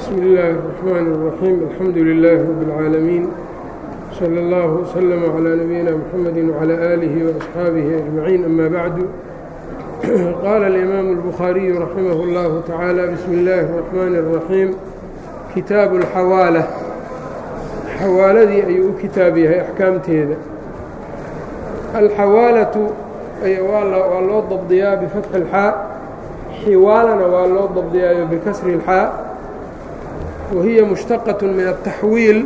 bsm اllaahi الرحmn الرaxيim alxamdu لilaahi rab اlcaalamiin slى اllah وslm عlى nabiyina mxamedi وعlى آlih وأصxaabihi أجmaciin ama bacdu qaala اlimaamu الbukhaariyu raximah اllahu taعaalى bsmi اllaahi الرaxmani الرaxiim kitaabu اlxawaalة xawaaladii ayuu u kitaab yahay axkaamteeda alxawaalatu waa loo dabdiyaa bifatxi اlxaa xiwaalana waa loo dabdiyaayo bikasri اlxaa wahiya mushtaqaة min الtaxwiil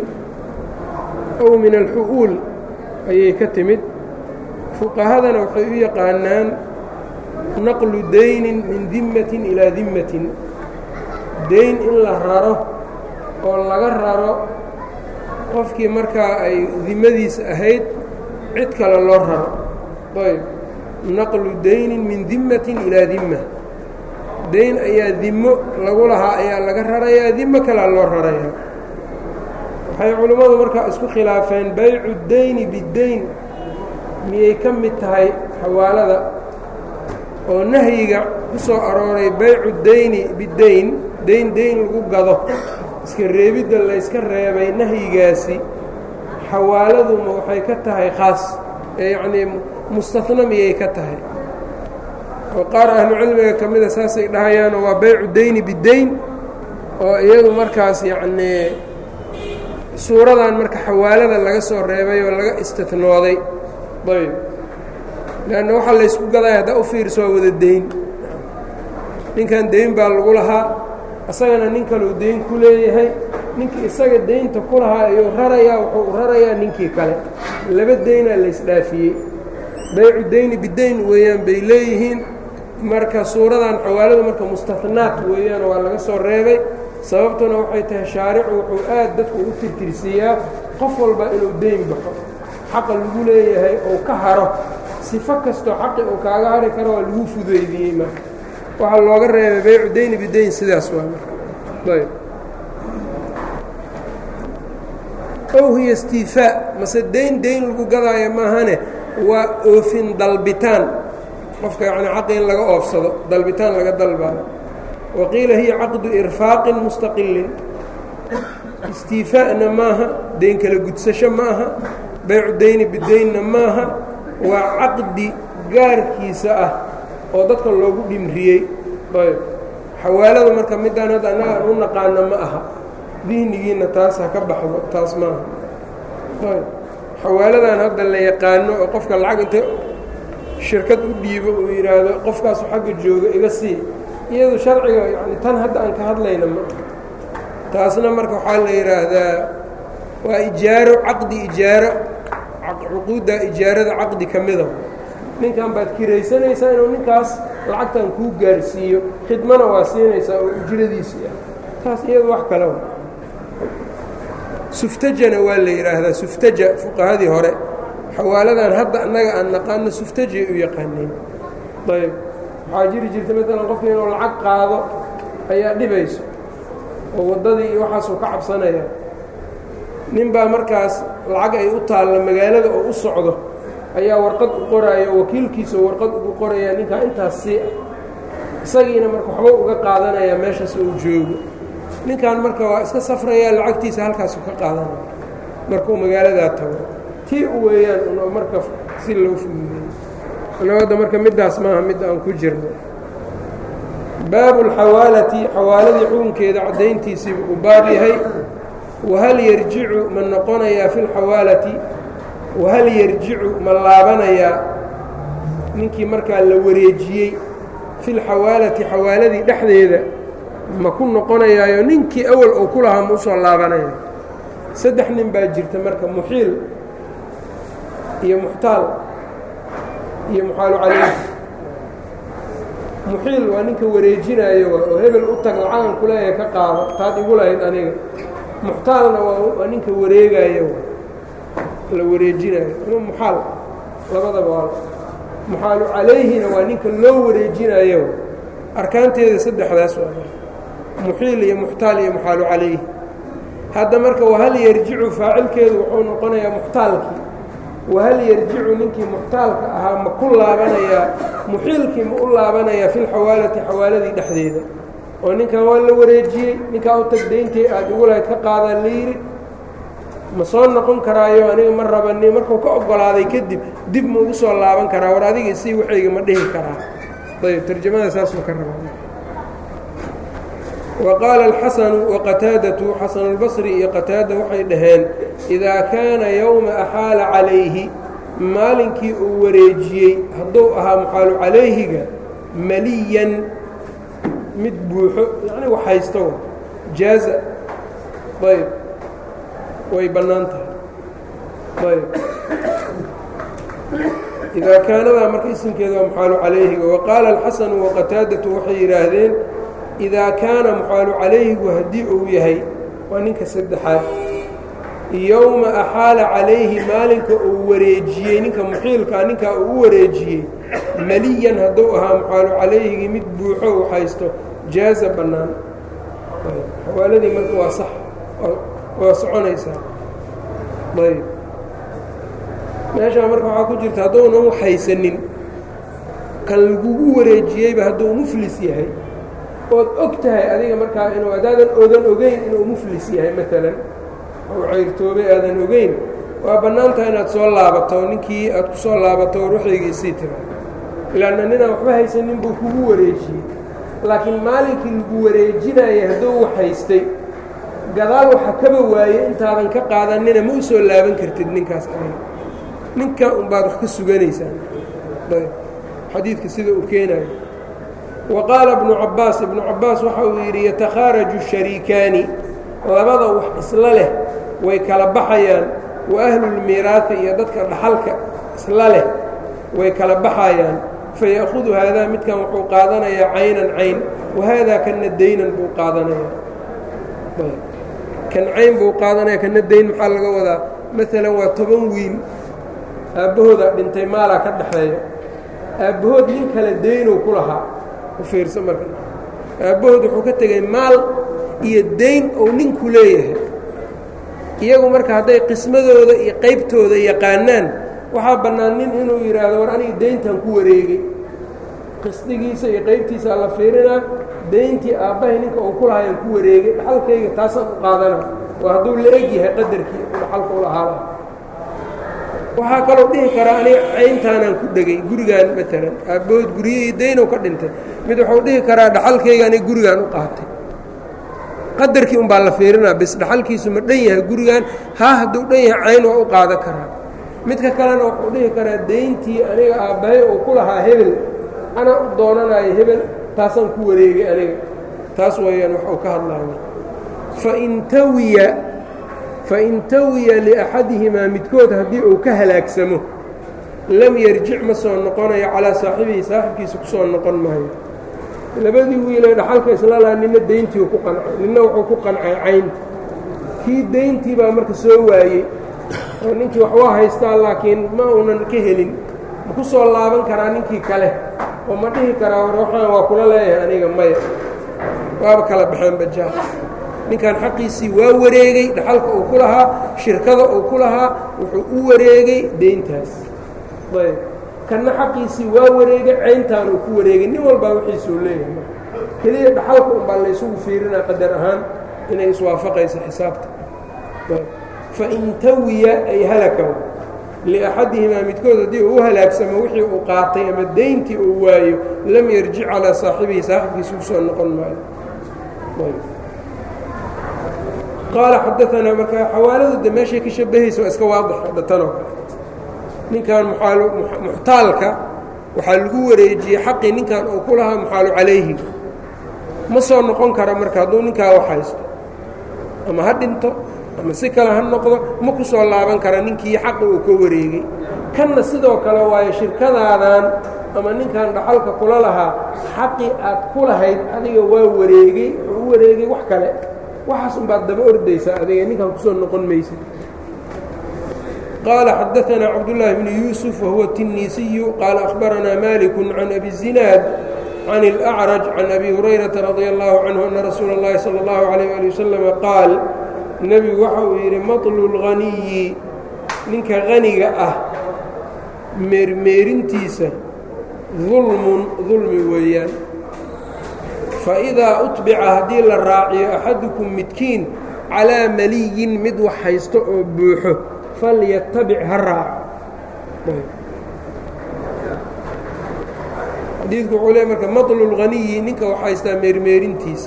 ow min alxu'uul ayay ka timid fuqahadana waxay u yaqaanaan naqlu daynin min dimmatin ilaa dimmatin dayn in la raro oo laga raro qofkii markaa ay dimadiisa ahayd cid kale loo raro ayb naqlu daynin min dimmatin ilaa dimma dayn ayaa dimmo lagu lahaa ayaa laga rarayaa dimmo kalea loo rarayaa waxay culimmadu markaa isku khilaafeen baycu dayni bidayn miyay ka mid tahay xawaalada oo nahyiga ku soo arooray baycu dayni bidayn dayn dayn lagu gado iska reebidda layska reebay nahyigaasi xawaaladuma waxay ka tahay khaas ee yacnii mustahna miyay ka tahay oo qaar ahlucilmiga ka mida saasay dhahayaanoo waa baycu dayni bidayn oo iyadu markaas yacnii suuradan marka xawaalada laga soo reebay oo laga istinooday ayb leanna waxaa laysku gadaya haddaa u fiirso waa wada dayn ninkan dayn baa lagu lahaa isagana nin kaleu dayn ku leeyahay ninkii isaga daynta ku lahaa ayuu rarayaa wuxuu rarayaa ninkii kale laba daynaa laysdhaafiyey baycu dayni bidayn weeyaan bay leeyihiin marka suuradan xawaaladu marka mustahnaat weeyaan waa laga soo reebay sababtuna waxay tahay shaaricu wuxuu aad dadku u tirtirsiiyaa qof walba inuu dayn baxo xaqa lagu leeyahay ou ka haro sifo kastoo xaqi uu kaaga hari karo waa lagu fudeydiyey marka waxaa looga reebay baycu dayni bidayn sidaas waa marayb ow hiya istiifaa mase dayn dayn lagu gadaayo maahane waa oofin dalbitaan qofka yacni xaqi in laga oofsado dalbitaan laga dalbaayo waqiila hiya caqdu irfaaqin mustaqilin istiifaa'na maaha dayn kala gudsasho ma aha baycu dayni bidaynna maaha waa caqdi gaarkiisa ah oo dadka loogu dhimriyey ayb xawaalada marka midaan hadda annaga aan u naqaano ma aha dihnigiinna taas ha ka baxdo taas maaha ayb xawaaladan hadda la yaqaano oo qofka lacag inta shirkad u dhiibo uu yidhaahdo qofkaasu xagga jooga iga sii iyadu sharciga yani tan hadda aan ka hadlayna ma taasna marka waxaa la yidhaahdaa waa ijaaro caqdi ijaaro cuquudda ijaarada caqdi ka mida ninkan baad kiraysanaysaa inuu ninkaas lacagtan kuu gaarsiiyo khidmana waa siinaysaa oo ujradiisii ah taas iyadu wax kale suftajana waa la yidhaahdaa suftaja fuqahadii hore xawaaladan hadda annaga aan naqaano suftajay u yaqaaneen ayb waxaa jiri jirta maalan qofka inuu lacag qaado ayaa dhibayso oo waddadii iyo waxaasuu ka cabsanaya nin baa markaas lacag ay u taalla magaalada oo u socdo ayaa warqad u qoraayo wakiilkiisa warqad ugu qoraya ninkaa intaas sii ah isagiina marka waxba uga qaadanaya meeshaas uu joogo ninkan marka waa iska safrayaa lacagtiisa halkaasu ka qaadanaya markuu magaaladaa tago tii u weeyaan unoo marka si loo fududeeyo nabadda marka middaas maaha mid aan ku jirno baabu اlxawaalati xawaaladii xukunkeeda caddayntiisiibu uu baab yahay wahal yarjicu ma noqonayaa fi اlxawaalati wahal yarjicu ma laabanayaa ninkii markaa la wareejiyey fi lxawaalati xawaaladii dhexdeeda ma ku noqonayaayo ninkii awal uu ku lahaa ma usoo laabanaya saddex nin baa jirta marka muxiil iyo muxtaal iyo muxaalu calayh muxiil waa ninka wareejinaayo oo hebel u tag lacagan kuleeyahay ka qaado taad igu lahayd aniga muxtaalna waa ninka wareegaayo la wareejinaayo ama muxaal labadaba waa muxaalu calayhina waa ninka loo wareejinaayo arkaanteeda saddexdaas waa muxiil iyo muxtaal iyo muxaalu calayhi hadda marka wahal yarjicu faacilkeedu wuxuu noqonayaa muxtaalkii wahal yarjicu ninkii muxtaalka ahaa ma ku laabanayaa muxiilkii ma u laabanayaa fi lxawaalati xawaaladii dhexdeeda oo ninkan waa la wareejiyey ninkaa u tag dayntii aad igu lahayd ka qaadaan la yidhi ma soo noqon karaayo aniga ma rabani markuu ka oggolaaday kadib dib ma ugu soo laaban karaa war adiga isii waxayga ma dhihi karaa ayb tarjamada saasuu ka rabaa wa qaala alxasanu waqataadatu xasanulbasri iyo qataada waxay dhaheen idaa kaana yowma axaala calayhi maalinkii uu wareejiyey hadduu ahaa muxaalu calayhiga maliyan mid buuxo yacni wax haysto jaaza ayb way bannaan tahay ayb idaa kaanadaa marka isimkeeda waa muxaalu calayhiga wa qaala alxasanu waqataadatu waxay yidhaahdeen idaa kaana muxaalu calayhigu haddii uu yahay waa ninka saddexaad yowma axaala calayhi maalinka uu wareejiyey ninka muxiilkaa ninkaa uu u wareejiyey maliyan hadduu ahaa muxaalu calayhigii mid buuxo uu haysto jaaza bannaan xawaaladii marka waa sax waa soconaysaa ayb meeshaa marka waxaa ku jirta hadduunan wax haysanin kan lagugu wareejiyeyba hadduu muflis yahay ood og tahay adiga markaa inuu haddaadan odan ogeyn inuu muflis yahay maalan ou cayrtoobay aadan ogeyn waa bannaan tahay inaad soo laabato ninkii aad ku soo laabato war waxaygiisii tira ilaanna ninaan waxba haysanin buu kugu wareejiyey laakiin maalinkii lagu wareejinaya hadduu wax haystay gadaal waxa kaba waaye intaadan ka qaadanina ma u soo laaban kartid ninkaas adiga ninka unbaad wax ka suganaysaa xadiidka sida uu keenayo wa qaala ibnu cabbaas ibnu cabbaas waxa uu yidhi yatakhaaraju shariikaani labada wax isla leh way kala baxayaan wa ahlulmiiraati iyo dadka dhaxalka isla leh way kala baxayaan faya'hudu haadaa midkan wuxuu qaadanayaa caynan cayn wa haadaa kanna daynan buu qaadanayaa kan cayn buu qaadanaya kanna dayn maxaa laga wadaa maalan waa toban wiil aabbahooda dhintay maalaa ka dhaxeeya aabbahood nin kale daynow ku lahaa u fiirsa marka aabbahood wuxuu ka tegay maal iyo dayn ou ninku leeyahay iyagu marka hadday qismadooda iyo qaybtooda yaqaanaan waxaa bannaan nin inuu yidhaahdo war aniga dayntan ku wareegay qisdigiisa iyo qaybtiisaa la fiirinaa dayntii aabbahay ninka uu ku lahayaan ku wareegay dhaxalkayga taasaan u qaadana waa hadduu la eg yahay qadarkii dhaxalka u lahaala waxaa kaloo dhihi karaa aniga cayntaanaan ku dhegay gurigaan maalan aabbahood guryihii daynow ka dhintay mid wuxuu dhihi karaa dhaxalkayga aniga gurigaan u qaatay qadarkii un baa la fiirinaa bis dhaxalkiisu ma dhan yahay gurigan haa hadduu dhan yahay cayn waa u qaadan karaa midka kalena wuxuu dhihi karaa dayntii aniga aabbahay uu ku lahaa hebel anaa u doonanayo hebel taasaan ku wareegay aniga taas weeyaan wax uu ka hadlaayo fain tawiya fain tawiya liaxadihimaa midkood haddii uu ka halaagsamo lam yarjic ma soo noqonayo calaa saaxibihi saaxibkiisa ku soo noqon maayo labadii wiilee dhaxalka isla laha nina dayntii ku qancay nina wuxuu ku qancay caynta kii dayntii baa marka soo waayey oo ninkii wax waa haystaa laakiin ma uunan ka helin ma ku soo laaban karaa ninkii kale oo ma dhihi karaa war waxaan waa kula leeyahay aniga maya waaba kala baxeen bajaa ninkan xaqiisii waa wareegey dhaxalka uu ku lahaa shirkada uu ku lahaa wuxuu u wareegey dayntaas ayb kanna xaqiisii waa wareegay cayntaan uu ku wareegay nin walbaa wixiisuu leeyahay keliya dhaxalka unbaa laysugu fiirinaa qadar ahaan inay iswaafaqayso xisaabta fain tawiya ay halaka liaxadihimaa midkood haddii uu u halaagsamo wixii uu qaatay ama dayntii uu waayo lam yarjic calaa saaxibihi saaxibkiisa usoo noqon maayo qaala xadaanaa marka xawaaladu de meeshay ka shabahaysa waa iska waadix hadda tanoo kale ninkan muxtaalka waxaa lagu wareejiyey xaqii ninkan uu ku lahaa muxaalu calayhi ma soo noqon kara marka hadduu ninkaa wax haysto ama ha dhinto ama si kale ha noqdo ma ku soo laaban kara ninkii xaqi uu ka wareegay kanna sidoo kale waayo shirkadaadan ama ninkan dhaxalka kula lahaa xaqii aad ku lahayd adiga waa wareegey wuxuu u wareegay wax kale waxaas unbaad daba ordaysaa adiga ninkan kusoo noqon maysid qال xdثna cبداللahi بن يوسف وهuو التiنيسي qال أخبرnا مالك عن أبي الزiناad عن الأعرج عن أبي هريرة رضي الله عنه أن رsuuل اللhi صلى الله عليه ولي وسلم qاaل nebigu waxa uu yidhi maطل الغنiyi ninka غaniga ah meermeerintiisa ظulm ظulmi weeyaan faidaa utbica haddii la raaciyo axadukum midkiin calaa maliyin mid wax haysto oo buuxo falyatabic ha raaco xadiidku wuxuu leey marka maطlulghaniyi ninka wax haystaa meermeerintiisa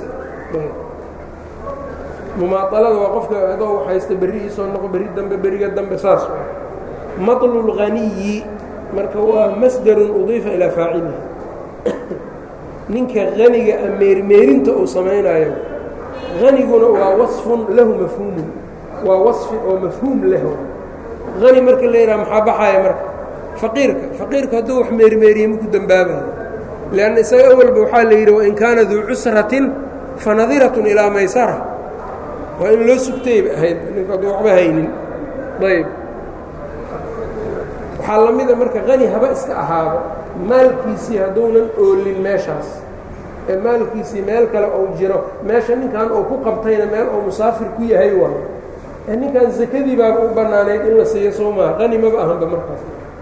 mumaaطalada waa qofka adoo wax haysta berri iisoo noqo berri dambe beriga dambe saas maطlulghaniyi marka waa masdarun udiifa ilaa faacilihi ninka haniga a meermeerinta uu samaynayo haniguna waa waصfun lahu mafhuumun waa waصfi oo mafhuum leh hani marka la yidhaha maxaa baxaya marka faqiirka faqiirka hadduu wax meermeeriye maku dembaabayo lanna isaga awalba waxaa la yidhi wain kaana duu cusratin fanadiratun ilaa maysara waa in loo sugtayba ahayd ninku hadduu waxba haynin ayb waxaa la mida marka hani haba iska ahaado maalkiisii hadduunan oolin meeshaas ee maalkiisii meel kale ou jiro meesha ninkan uu ku qabtayna meel uu musaafir ku yahay waayo ee ninkan sakadii baaba u bannaanayd in la siiyo soo maha hani maba ahanba markaas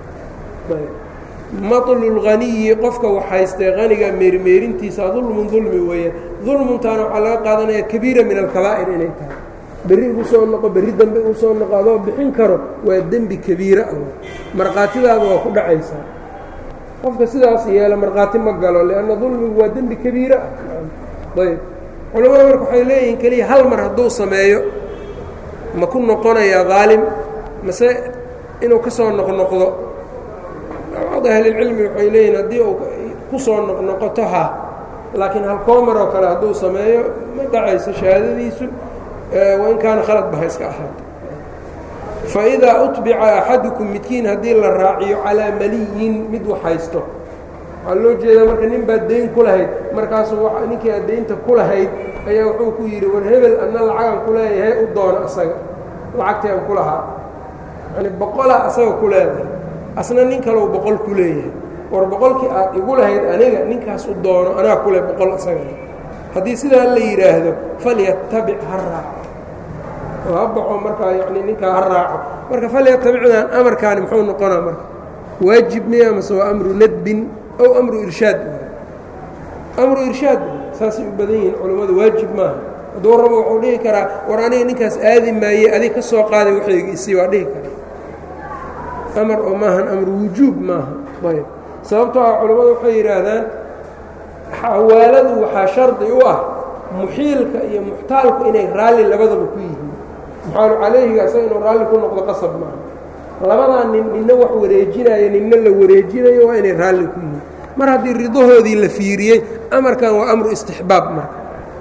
maطlulghaniyi qofka wax haystee haniga meermeerintiisa dulmun dulmi weeyaan dulmuntaana waxaa laga qaadanaya kabiira min alkabaa'ir inay tahay berri igu soo noqo berri dambe igu soo noqo adoo bixin karo waa dembi kabiira ah markhaatidaada waa ku dhacaysaa qofka sidaas yeela markhaati ma galo lianna dulmigu waa dembi kabiira ah ayb culamada marka waxay leeyihiin keliya hal mar hadduu sameeyo ma ku noqonayaa daalim mase inuu ka soo noqnoqdo bacd ahlilcilmi waxay leeyihin haddii uu ku soo noqnoqoto ha laakiin halkoomer oo kale hadduu sameeyo ma dhacayso shahaadadiisu wain kaana khalad baha iska ahaato faidaa utbica axadukum midkiin haddii la raaciyo calaa maliyin mid wax haysto waxaa loo jeedaa marka nin baad dayn ku lahayd markaasuu ninkii aad daynta ku lahayd ayaa wuxuu ku yidhi war hebel anna lacagan ku leeyahay u doono asaga lacagtii aan ku lahaa yani boqolaa asaga ku leedahay asna nin kaleu boqol ku leeyahay war boqolkii aad igu lahayd aniga ninkaas u doono anaa kule boqol asaga haddii sidaa la yidhaahdo falyatabic ha raaco oo ha baxo markaa yani ninkaa ha raaco marka falyatabicdan amarkaani muxuu noqonaa marka waajib miya mase waa amru nadbin ow amru irshaad amru irshaad saasay u badan yihiin culammadu waajib maaha hadduu rabo wuxuu dhihi karaa war aniga ninkaas aadi maaye adig ka soo qaaday waxayga isii waa dhihi karaa amar oo maahan amru wujuub maaha ayb sababtoo ah culammadu waxay yidhaahdaan xawaaladu waxaa shardi u ah muxiilka iyo muxtaalku inay raalli labadaba ku yihiin muxaalu calayhiga isaga inuu raalli ku noqdo qasab maaha labadaa nin ninna wax wareejinayo ninna la wareejinayo waa inay raalli ku yihiin mar haddii ridahoodii la fiiriyey amarkan waa amru istixbaab marka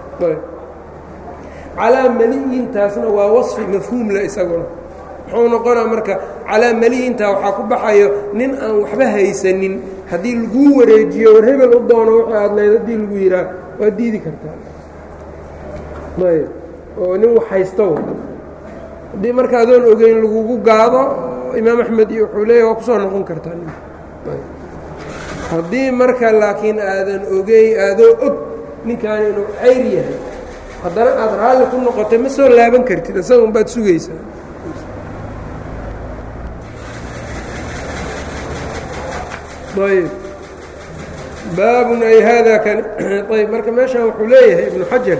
calaa maliyintaasna waa wasfi mafhuumle isaguna muxuu noqonaa marka calaa maliyintaa waxaa ku baxayo nin aan waxba haysanin haddii laguu wareejiyo war hebel u doono wuxuu aadlayd haddii lagu yidhaah waa diidi kartaa ayb oo nin wax haysto haddii marka adoon ogeyn lagugu gaado imaam axmed iyo wuxuu leeya waa kusoo noqon kartaa nin haddii marka laakiin aadan ogey aadoo og ninkaani inuu cayr yahay haddana aada raalli ku noqotay ma soo laaban kartid isaga unbaad sugaysaa ayb baabun ay haadaa kan ayb marka meeshaan wuxuu leeyahay ibnu xajar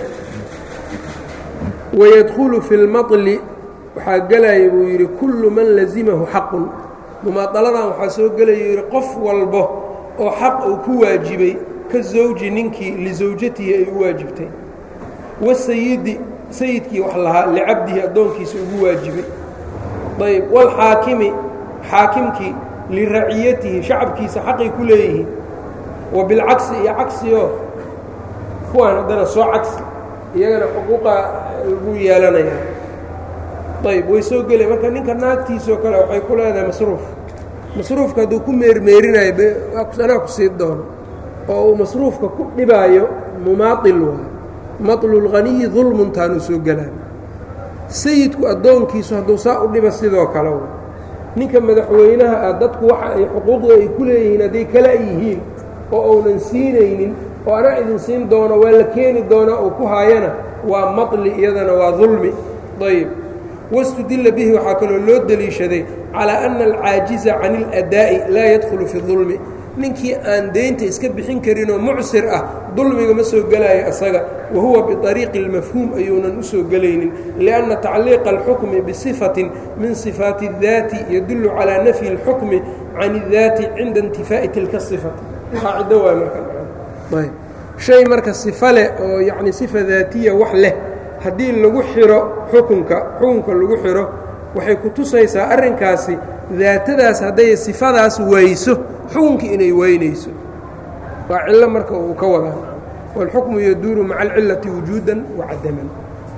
wayadkhulu fi اlmaطli waxaa gelaya buu yidhi kullu man lazimahu xaqun mumaadaladan waxaa soo gelaya yidhi qof walbo oo xaq uu ku waajibay ka zawji ninkii lisawjatihi ay u waajibtay wasayidi sayidkii wax lahaa licabdihi addoonkiisa ugu waajibay ayb wاlxaakimi xaakimkii liraciyatihi shacabkiisa xaqay ku leeyihiin wa bilcagsi iyo cagsioo kuwaan haddana soo cagsi iyagana xuquuqa lagu yeelanaya ayb way soo gelaya marka ninka naagtiisoo kale waxay ku leedahay masruuf masruufka hadduu ku meermeerinayo anaa ku sii doono oo uu masruufka ku dhibaayo mumaail waay maطlulghaniyi dulmuntaanuu soo gelaa sayidku addoonkiisu hadduu saa u dhiba sidoo kale ninka madaxweynaha ah dadku waxa ay xuquuqda ay ku leeyihiin hadday kala yihiin oo uunan siinaynin oo anaa idin siin doono waa la keeni doonaa oo ku haayana waa maطli iyadana waa dulmi ayb wاstudila bihi waxaa kaloo loo deliishaday calىa أna alcaajiza can اladaa'i laa yadkhulu fi الظulmi ninkii aan deynta iska bixin karinoo mucsir ah dulmiga ma soo gelaayo isaga wa huwa biطariiqi اlmafhuum ayuunan usoo gelaynin liأnna tacliiqa اlxukmi bisifatin min sifaati الdaati yadulu calىa nafyi اlxukmi can الdaati cinda intifaa'i tilka صifati qaacido waay marka shay marka sifa leh oo yacni sifa daatiya wax leh haddii lagu xiro xukunka xukunka lagu xiro waxay ku tusaysaa arrinkaasi daatadaas hadday sifadaas wayso xukunkii inay weynayso waa cillo marka uu ka wadaa wاlxukmu yaduuru maca alcilati wujuudan wacadaman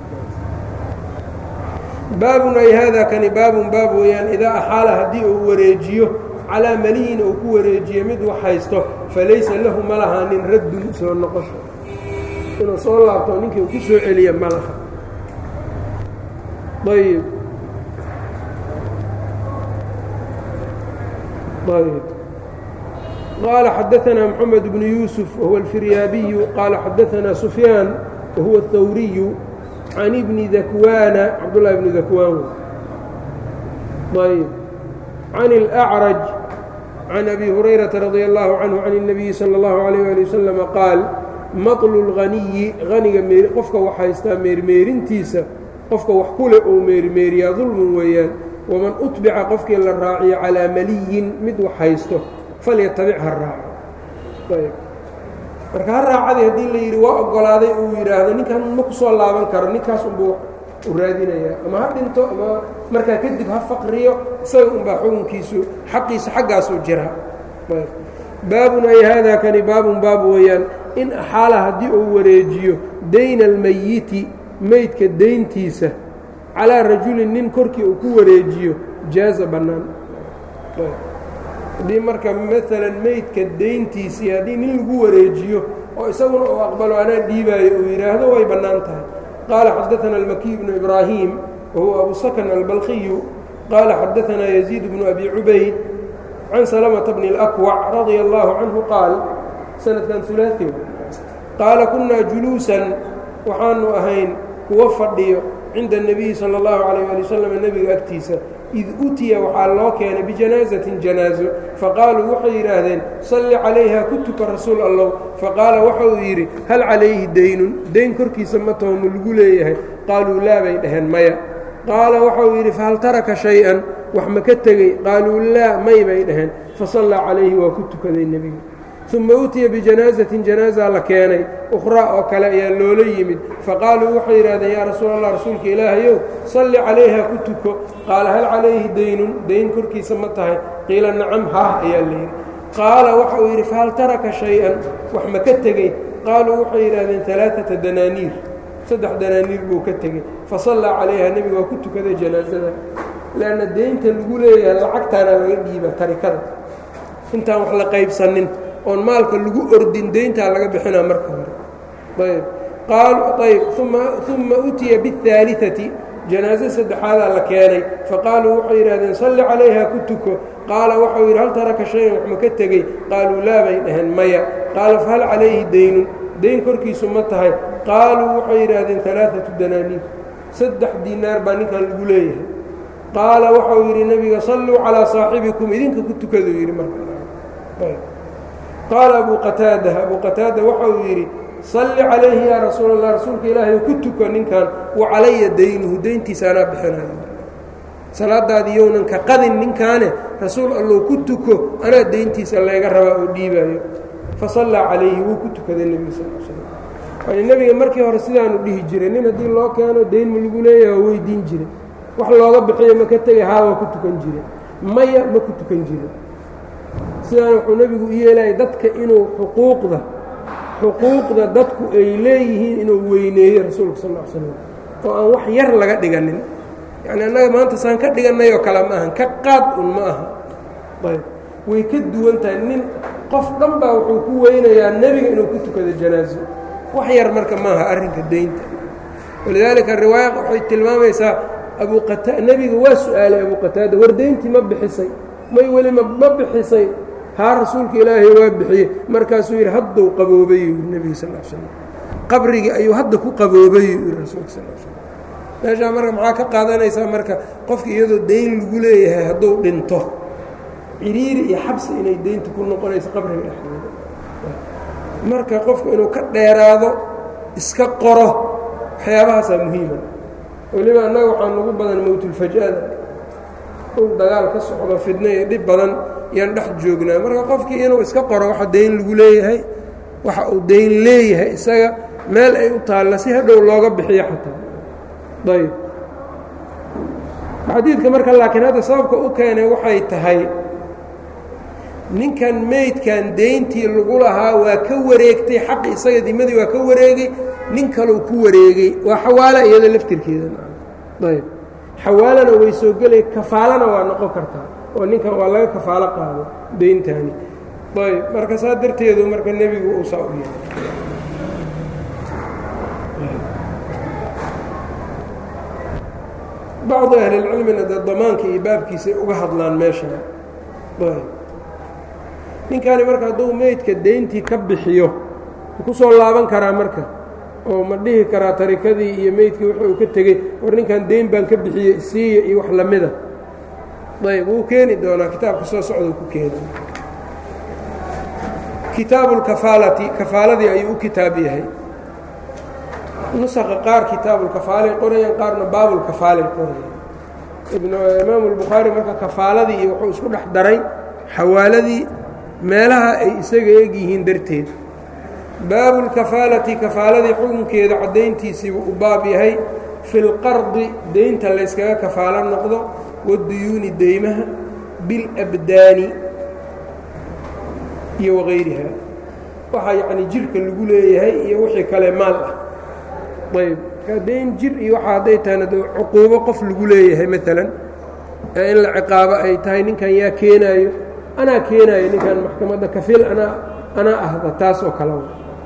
baabun ay hada kani baabun baab weeyaan idaa axaala haddii uu wareejiyo calaa maliyin uu ku wareejiyo mid wax haysto falaysa lahu ma lahaanin raddun soo noqosho inuu soo laabto ninkii uu ku soo celiya ma laha ayb ayb qaala xadaanaa moxamed bnu yuusuf wahuwa alfiryaabiyu qaala xadaanaa sufyaan wahuwa athawriyu can ibni dakwaana cabdullahi bni dakwaan ayb can اlأcraj can abi hurayrata radi allahu canhu can الnabiyi salى اllahu عalيyه ali waslama qaal maطlu اlghaniyi haniga qofka wax haystaa meermeerintiisa qofka wax kule uu meermeeriyaa dulmun weeyaan waman utbica qofkii la raaciyo calaa maliyin mid wax haysto falyatabic ha raaco marka ha raacadii haddii la yidhi waa ogolaaday uu yidhaahdo ninkan ma ku soo laaban karo ninkaas unbuu u raadinayaa ama ha dhinto ama markaa kadib ha faqriyo isaga unbaa xukunkiisu xaqiisa xaggaasuu jiraa baabun ay haadaa kani baabun baab weeyaan in axaala haddii uu wareejiyo dayna almayiti meydka deyntiisa calaa rajulin nin korkii uu ku wareejiyo jaaza bannaan haddii marka maalan meydka deyntiisii haddii nin lagu wareejiyo oo isaguna uu aqbalo anaa dhiibaayo uu yidhaahdo way bannaan tahay qaala xadaثana almakiy bnu ibraahim wahuwa abu sakan albalqiyu qaala xadaثanaa yaziid bnu abi cubayd can salamata bni اlأkwac radia allahu canhu qaal sanadkan ulaai qaala kunaa juluusan waxaanu ahayn kuwa fadhiyo cinda الnabiyi salى اllahu عalيyه ali waslm nebiga agtiisa id utiya waxaa loo keenay bijanaazatin janaazo faqaaluu waxay yidhaahdeen salli calayha ku tuka rasuul allow faqaala waxa uu yidhi hal calayhi daynun dayn korkiisa ma taho ma lagu leeyahay qaaluu laa bay dhaheen maya qaala waxa uu yidhi fahal taraka shay-an wax ma ka tegey qaaluu laa may bay dhaheen fasallaa calayhi waa ku tukaday nebiga uma utiya bijanaazatin janaazaa la keenay ukhraa oo kale ayaa loola yimid faqaaluu waxay yidhahdeen yaa rasuul allah rasuulka ilaahayow salli calayha ku tuko qaala hal calayhi daynun dayn korkiisa ma tahay qiila nacam haah ayaa layidhi qaala waxa uu yidhi fahal taraka shay-an wax ma ka tegey qaaluu waxay yidhahdeen alaaata danaaniir saddex danaaniir buu ka tegey fasallaa calayha nebiga waa ku tukaday janaazada leanna deynta lagu leeyahay lacagtaana laga dhiiba tarikada intaan wax la qaybsanin oon maalka lagu ordin deyntaa laga bixinaa marka hore ayb qaalu ayb uma utiya biاhaaliثati janaaso saddexaadaa la keenay faqaaluu waxay yidhahdeen salli calayha ku tuko qaala waxau yidhi hal taraka shayan wax ma ka tegey qaaluu laa bay dhaheen maya qaala fahal calayhi daynun dayn korkiisu ma tahay qaaluu waxay yidhaahdeen alaaثatu danaaniir saddex diinaar baa ninkan lagu leeyahay qaala waxau yidhi nebiga salluu calىa saaxibikum idinka ku tukaduu yidhi marka qaala abu qataada abu qataada waxa uu yidhi salli calayhi yaa rasuul allah rasuulka ilaahay ku tuko ninkan wa calaya daynuhu deyntiisa anaa bixinayo salaadaadi yownan ka qadin ninkaane rasuul allow ku tuko anaa deyntiisa layga rabaa oo dhiibaayo fasallaa calayhi wuu ku tukaday nebiga sal l slam yani nebiga markii hore sidaanu dhihi jiray nin haddii loo keeno deyn ma lagu leeyaha waa weydiin jiray wax looga bixiyo ma ka tegay haa waa ku tukan jire maya ma ku tukan jire sidaan wuxuu nebigu u yeelaya dadka inuu xuquuqda xuquuqda dadku ay leeyihiin inuu weyneeyo rasuulka sal l slam oo aan wax yar laga dhiganin yacni annaga maanta saan ka dhigannay oo kale ma ahan ka qaad un ma aha ayb way ka duwan tahay nin qof dhan baa wuxuu ku weynayaa nebiga inuu ku tukado janaaso wax yar marka maaha arrinka deynta walidaalika riwaaya waxay tilmaamaysaa abu qata nebiga waa su-aalay abu qataada war deyntii ma bixisay may weli ma ma bixisay haa rasuulka ilaahay waa bixiyey markaasuu yidhi hadduu qaboobay yuu yidhi nebiga sal l slam qabrigii ayuu hadda ku qaboobay yuu yidhi rasuulka sal l slam meeshaa marka maxaa ka qaadanaysaa marka qofka iyadoo dayn lagu leeyahay hadduu dhinto ciriiri iyo xabsi inay deynta ku noqonayso qabriga dhexdeeda marka qofku inuu ka dheeraado iska qoro waxyaabahaasaa muhiima weliba annaga waxaa nagu badan mowtulfajada ul dagaal ka socdo fidno iyo dhib badan yaan dhex joognaa marka qofkii inuu iska qoro waxa dayn lagu leeyahay waxa uu dayn leeyahay isaga meel ay u taalla si hadhow looga bixiyo xataa ayb xadiidka marka laakiin hadda sababka u keenay waxay tahay ninkan meydkan deyntii lagu lahaa waa ka wareegtay xaqi isaga dimadii waa ka wareegay nin kaleu ku wareegay waa xawaala iyada laftirkeeda ayb xawaalana way soo gelay kafaalana waa noqon kartaa oo ninkan waa laga kafaalo qaado deyntani ayb marka saa darteedu marka nebigu uu saa u yahay bacdu ahlilcilmina dee damaanka iyo baabkiisay uga hadlaan meesha ayb ninkani marka hadduu meydka deyntii ka bixiyo ku soo laaban karaa marka oo ma dhihi karaa tarikadii iyo meydkii wuxuu ka tegey war ninkan deyn baan ka bixiyey siiya iyo wax lamida ayb wuu keeni doonaa kitaabka soo socda ku keeni kitaabu lkafaalati kafaaladii ayuu u kitaab yahay nusaqa qaar kitaabulkafaalay qorayaan qaarna baabulkafaalay qorayaan imaamu lbukhaari marka kafaaladii iyo wuxuu isku dhex daray xawaaladii meelaha ay isaga eg yihiin darteed baabulkafaalati kafaaladii xukunkeeda caddayntiisiibuu u baab yahay fi lqardi deynta layskaga kafaalo noqdo waduyuuni deymaha bilabdaani iyo wagayriha waxaa yacni jirka lagu leeyahay iyo wixii kale maal ah ayb markaa deyn jir iyo waxa hadday tahayna de cuquubo qof lagu leeyahay maalan ee in la ciqaabo ay tahay ninkan yaa keenaayo anaa keenaayo ninkan maxkamadda kafiil anaa anaa ahda taas oo kale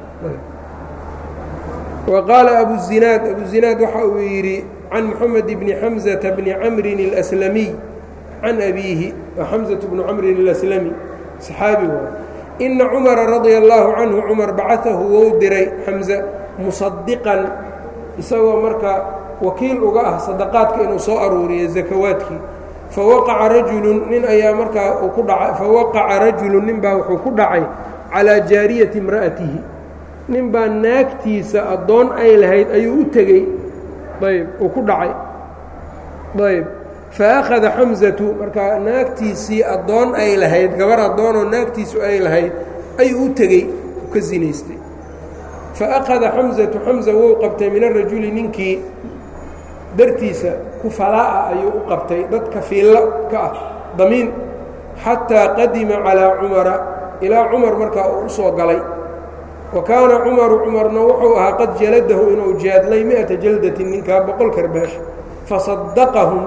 wa qaala abuzinaad abuzinaad waxa uu yidhi can moxamed bni xamزata bni camrin اlأslamiy can abiihi wa xamزaة bnu camrin اlaslami saxaabi waay ina cumara radia اllaahu canhu cumar bacaahu wou diray xamza musadiqan isagoo marka wakiil uga ah sadaqaadka inuu soo aruuriyo zakawaadkii fawaqaca rajulun nin ayaa markaa uu ku dhacay fawaqaca rajulun nin baa wuxuu ku dhacay calaa jaariyati imra'atihi nin baa naagtiisa addoon ay lahayd ayuu u tegey ayb uu ku dhacay ayb fa akhada xamzatu markaa naagtiisii addoon ay lahayd gabar addoonoo naagtiisu ay lahayd ayuu u tegey u ka sinaystay fa akhada xamzatu xamza wou qabtay min arajuli ninkii dartiisa kufalaa'a ayuu u qabtay dad kafiillo ka ah damiin xataa qadima calaa cumara ilaa cumar markaa uu u soo galay wa kaana cumaru cumarna wuxuu ahaa qad jaladahu inuu jaadlay mi-ata jaldatin ninkaa boqol karbaash fasadaqahum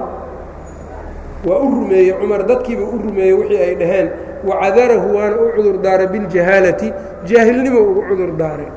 waa u rumeeyey cumar dadkiiba u rumeeyey wixii ay dhaheen wacadarahu waana u cudur daaray biljahaalati jaahilnimo ugu cudur daaray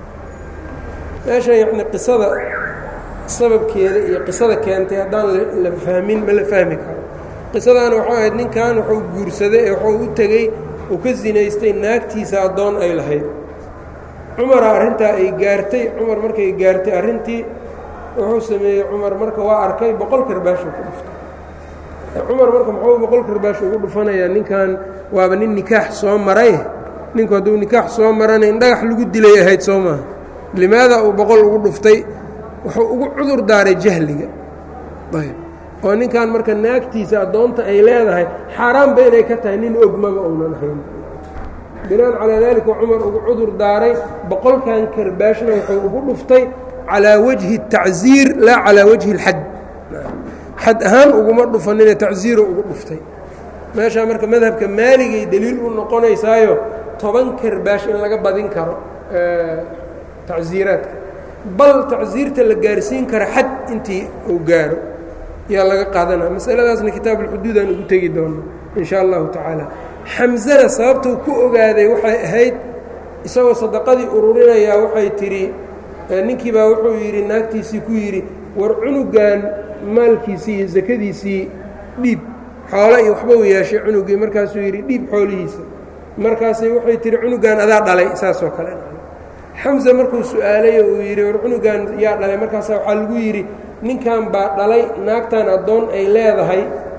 meeshan yacni qisada sababkeeda iyo qisada keentay haddaan la fahmin ma la fahmi karo qisadaana waxay ahayd ninkan wuxuu guursaday ee wuxuu u tegey uu ka sinaystay naagtiisa addoon ay lahayd cumara arrintaa ay gaartay cumar markay gaartay arrintii wuxuu sameeyey cumar marka waa arkay boqol karbaashuu ku dhuftay cumar marka muxuu boqol karbaash ugu dhufanayaa ninkan waaba nin nikaax soo maray ninku hadduu nikaax soo marana in dhagax lagu dilay ahayd soo maaha limaada uu boqol ugu dhuftay wuxuu ugu cudur daaray jahliga ayb oo ninkan marka naagtiisa addoonta ay leedahay xaaraanba inay ka tahay nin ogmaba uunan ahayn binaan calaa daalika cumar ugu cudur daaray boqolkan karbaashna wuxuu ugu dhuftay calaa wajhi الtacziir laa calaa wajhi اlxad xad ahaan uguma dhufanine tacziiro ugu dhuftay meeshaa marka madhabka maaligay deliil u noqonaysaayo toban karbaash in laga badin karo tacziiraadka bal tacziirta la gaarsiin kara xad intii uu gaaro yaa laga qaadanaya masaladaasna kitaab ulxuduud aan ugu tegi doono in sha allahu tacaala xamzana sababtuu ku ogaaday waxay ahayd isagoo sadaqadii ururinayaa waxay tidhi ninkii baa wuxuu yidhi naagtiisii ku yidhi war cunugan maalkiisii iyo sakadiisii dhiib xoolo iyo waxba u yeeshay cunugii markaasuu yidhi dhiib xoolihiisa markaasay waxay tihi cunugan adaa dhalay saasoo kale xamse markuu su-aalay oo uu yidhi war cunugan yaa dhalay markaasa waxaa lagu yidhi ninkan baa dhalay naagtan addoon ay leedahay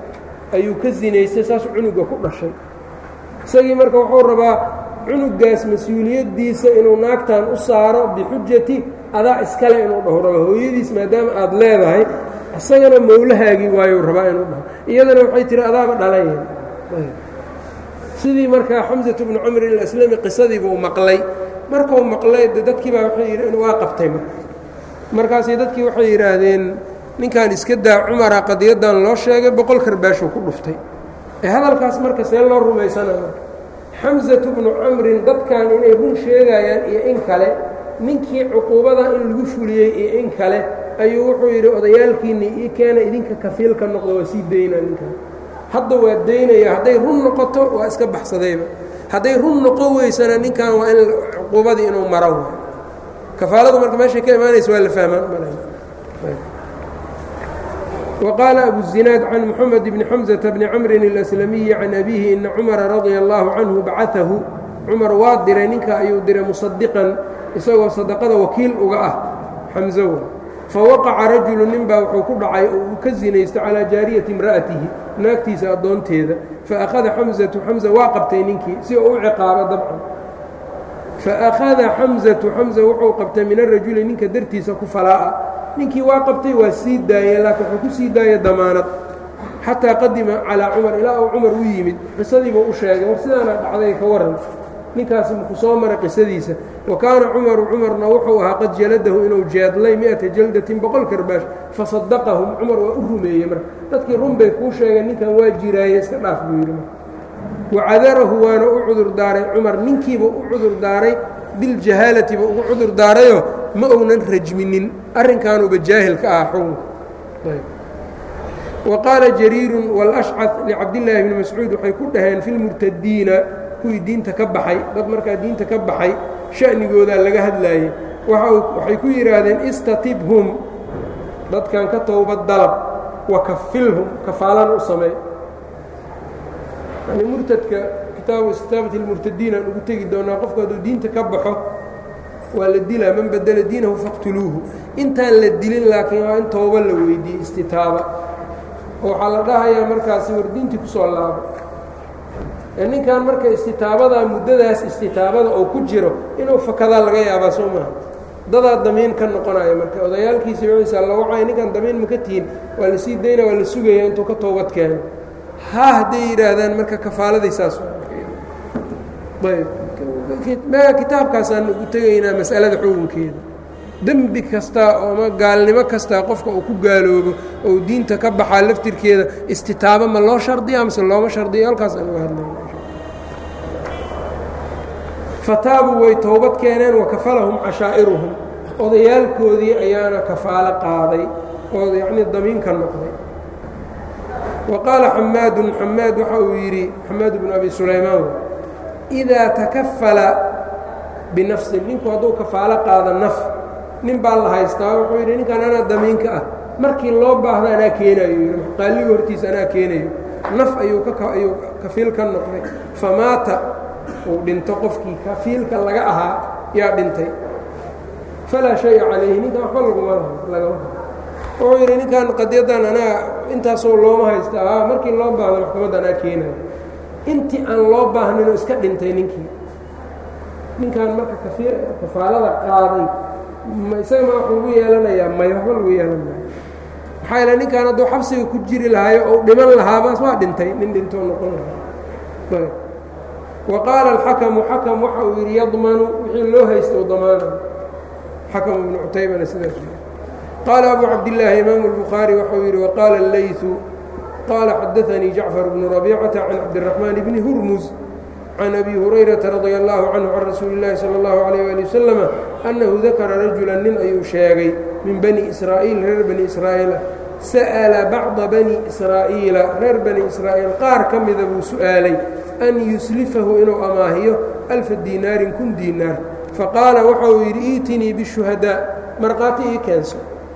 ayuu ka zinaystay saas cunuga ku dhashay isagii marka wuxuu rabaa cunugaas mas-uuliyaddiisa inuu naagtan u saaro bixujati adaa iskale inuu dhaho raba hooyadiis maadaama aada leedahay isagana mowlahaagii waayuu rabaa inuu dhaho iyadana waxay tihi adaaba dhalayen sidii markaa xamsatu bnu camr ilaslami qisadiibuu maqlay markuu maqlay de dadkii baa waxay yidhi waa qabtay marka markaasay dadkii waxay yidhaahdeen ninkan iska daa cumara qadiyadan loo sheegay boqol karbaashuu ku dhuftay ee hadalkaas marka see loo rumaysana marka xamsatu bnu camrin dadkan inay run sheegayaan iyo in kale ninkii cuquubada in lagu fuliyey iyo in kale ayuu wuxuu yidhi odayaalkiinni ii keena idinka kafiilka noqdo waa sii daynaa ninkan hadda waa daynaya hadday run noqoto waa iska baxsadayba hadday run noqon weysana ninkan waa in cuquubadii inuu maro kafaaladu marka meeshay ka imaanaysa waa la fahmaan وqال أبو الزiناad عن محمد بن حمزة بن cمر الأسلمي عن أبيه إن cمر رضي الله عنه bacaثahu cمar waa diray ninka ayuu diray مصدقا isagoo صدقada wakiil uga ah xمزw fawaqaca rajulu nin baa wuxuu ku dhacay oo uu ka zinaysto calىa jaariyaةi امرa'atihi naagtiisa addoonteeda faأkhada xمزةu xمزة waa qabtay ninkii si uu u ciqaabo dabcan faأkhada xمزةu xمزة wuxuu qabtay min الrajuli ninka dartiisa ku falaa'a ninkii waa qabtay waa sii daayey laakiin wuxuu ku sii daayey damaanad xataa qadima calaa cumar ilaa uu cumar u yimid qisadiibuu u sheegay war sidaana dhacday ka waran ninkaasi maku soo maray qisadiisa wa kaana cumaru cumarna wuxuu ahaa qad jaladahu inuu jeedlay mi'ata jaldatin boqol karbaash fasadaqahum cumar waa u rumeeyey marka dadkii run bay kuu sheegeen ninkan waa jiraaye iska dhaaf buu yidhi wacadarahu waana u cudur daaray cumar ninkiiba u cudur daaray biljahaalatiba ugu cudur daarayo ma ounan rajminin arrinkaanuba jaahil ka ah xukunka wa qaala jariirun wاlashcad licabdillaahi bni mascuud waxay ku dhaheen fi lmurtadiina kuwii diinta ka baxay dad markaa diinta ka baxay sha'nigoodaa laga hadlaayey waxay ku yidhaahdeen istatibhum dadkan ka towbad dalab wa kafilhum kafaalan u samey yani murtadka kitaabu istitaabati اlmurtadiin aan ugu tegi doonaa qofku hadduu diinta ka baxo waa la dilaa man badela diinahu faqtuluuhu intaan la dilin laakiin waa in tooba la weydiiyey istitaaba oo waxaa la dhahayaa markaasi war diintii kusoo laabo ee ninkan marka istitaabadaa muddadaas istitaabada oo ku jiro inuu fakadaa laga yaabaa soo maaha dadaa damiin ka noqonaya marka odayaalkiisa wiisa la wacaya ninkan damiin maka tihin waa la sii dayna waa la sugaya intuu ka toobad keeno ha hadday yidhaahdaan marka kafaaladay saas ayb kitaabkaasaan ugu tegaynaa mas'alada xukunkeeda dembi kasta ooma gaalnimo kasta qofka uu ku gaaloobo ou diinta ka baxaa laftirkeeda istitaabo ma loo shardiya mase looma shardiyo halkaas aan uga hadlayna fataabuu way towbad keeneen wakafalahum cashaa'iruhum odayaalkoodii ayaana kafaalo qaaday oo yacnii damiinka noqday wa qaala xamaadun xamaad waxa uu yidhi xamaad bnu abi sulaymaan idaa takafala binafsin ninku hadduu kafaalo qaado naf nin baa la haystaa wuxuu yidhi ninkan anaa damiinka ah markii loo baahdo anaa keenayo yidhi qaaliga hortiisa anaa keenayo naf ayuu ayuu kafiil ka noqday famaata uu dhinto qofkii kafiilka laga ahaa yaa dhintay falaa shaya calayhi ninkan waxba laguma lagama wuxuu yidhi ninkan qadyadan anaa intaasoo looma haysta a markii loo baahdo maxkamadda anaa keenayo intii aan loo baahninoo iska dhintay ninkii ninkan marka kafaalada qaaday isaga ma wax lagu yeelanayaa may waxba lagu yeelan maayo maxaa yaele ninkan hadduu xabsiga ku jiri lahaayo ou dhiman lahaabaas waa dhintay nin dhintoo noqon lahaa wa qaala alxakamu xakam waxa uu yidhi yadmanu wixii loo haysta u damaana xakam ibnu cutaybana sidaas qaala abu cabdillaahi imaamu اlbukhaari waxau yidhi waqaala اleyثu qaala xadaanii jacfar bnu rabiicata can cabdiraxmaan bni hurmus can abi hurayrata radia allahu canhu can rasuuli اllahi salى اllahu alayh ali wasalama annahu dakara rajulan nin ayuu sheegay min bani israa'iil reer bani israa'iila sa'ala bacda bani israa'iila reer bani israa'iil qaar ka mida buu su'aalay an yuslifahu inuu amaahiyo alfa diinaarin kun diinaar faqaala waxa uu yidhi iitinii bishuhadaa markhaati ii keenso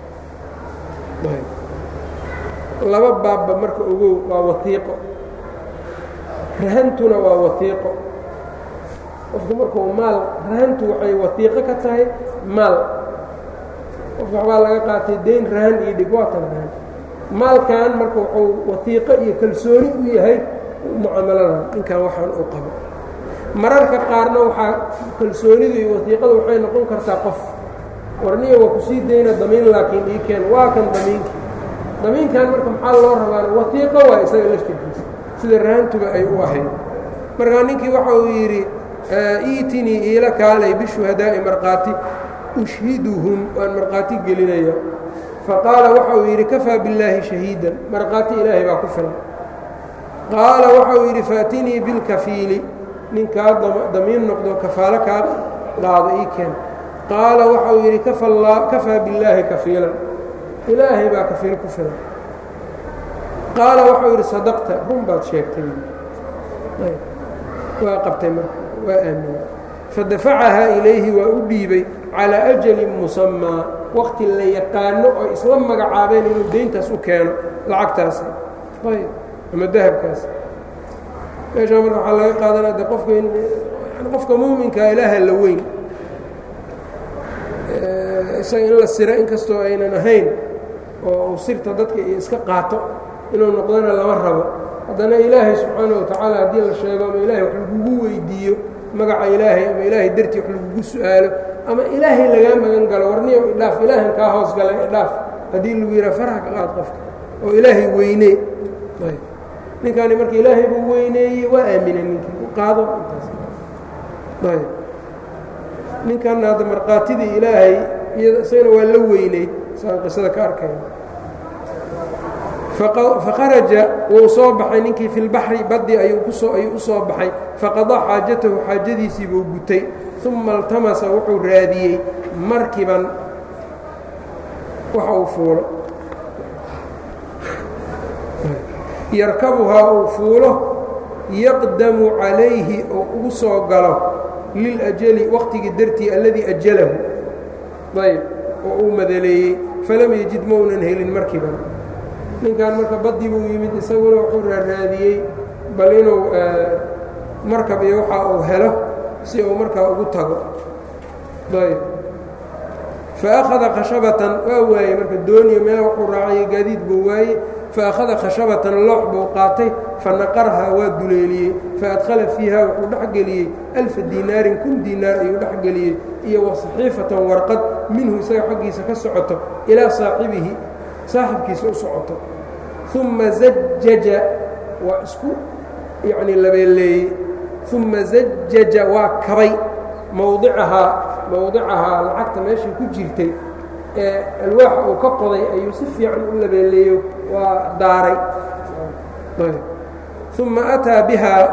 laba baabba marka ogow waa waiiqo rahantuna waa waiiqo qofku markuu maal rahantu waxay waiiqo ka tahay maal qofka waxbaa laga qaatay dayn rahan iyo dhig waa tan rahan maalkan marka wuxuu wasiiqo iyo kalsooni u yahay mucaamaladan ninkan waxaan u qabo mararka qaarna waxaa kalsoonidu iyo wasiiqada waxay noqon kartaa qof warniya waa kusii dayna damiin laakiin ii keen waa kan damiinkii damiinkan marka maxaa loo rabaan wasiiqo waa isaga laftirkiisa sida rahantuba ay u ahayd markaa ninkii waxa uu yidhi iitinii iila kaalay bishuhadaa'i markhaati ushhiduhum waan markhaati gelinaya faqaala waxa uu yidhi kafaa billaahi shahiidan markhaati ilaahay baa ku filan qaala waxa uu yidhi faatinii bilkafiili ninkaa damiin noqdo kafaalo kaa qaado ii keen qaala waxa uu yidhi kafaa billaahi kafiilan ilaahay baa kafiil ku filan qaala waxa uu yidhi sadaqta run baad sheegtay waa qabtay marka waa aaminay fadafacahaa ilayhi waa u dhiibay calaa ajalin musamaa waqti la yaqaano oo isla magacaabeen inuu deyntaas u keeno lacagtaasi ayb ama dahabkaasi meeshaa marka waxaa laga qaadanaa de qofka in qofka muuminkaa ilaaha la weyn isaga in la siro inkastoo aynan ahayn oo uu sirta dadka iyo iska qaato inuu noqdona lama rabo haddana ilaahay subxaana wa tacaala haddii la sheego ama ilaahay wax lagugu weydiiyo magaca ilaahay ama ilaahay dartii wax lagugu su-aalo ama ilaahay lagaa magan galo warniyo idhaaf ilaahan kaa hoos galay idhaaf haddii lagu yidhaha faraha ka qaad qofka oo ilaahay weynee ninkaani marka ilaahay buu weyneeyey waa aaminay ninkii u qaado intaas ayb ninkanna hadda markhaatidii ilaahay iyada isagana waa la weyneyd saan qisada ka arkayna faqaraja wuu soo baxay ninkii fi lbaxri baddi ayuu kusoo ayuu u soo baxay faqadaa xaajatahu xaajadiisii buu gutay uma iltamasa wuxuu raadiyey markiban waxa uu fuulo yarkabuhaa uu fuulo yaqdamu calayhi oo ugu soo galo liljali waqtigii dartii alladii ajalahu ayb oo uu madaleeyey falam yajid maunan helin markiban ninkan marka baddi buu yimid isaguna wuxuu raaraadiyey bal inuu markab iyo waxa uu helo si uu markaa ugu tago ayb faakhada khashabatan waa waayey marka dooniyo meel wuxuu raacayay gaadiid buu waayey faakhada khashabatan loox buu qaatay fanaqarhaa waa duleeliyey faadkhala fiiha wuxuu dhexgeliyey alfa diinaarin kun diinaar ayuu dhexgeliyey iyo wa saxiifatan warqad minhu isaga xaggiisa ka socoto ilaa saaxibihi saaxibkiisa u socoto uma zajaja waa isku yacnii labeeleeyey uma zajaja waa kabay mawdicahaa mawdicahaa lacagta meeshii ku jirtay ee alwaaxa uu ka qoday ayuu si fiican u labeeleeyo waa daaray uma ataa bihaa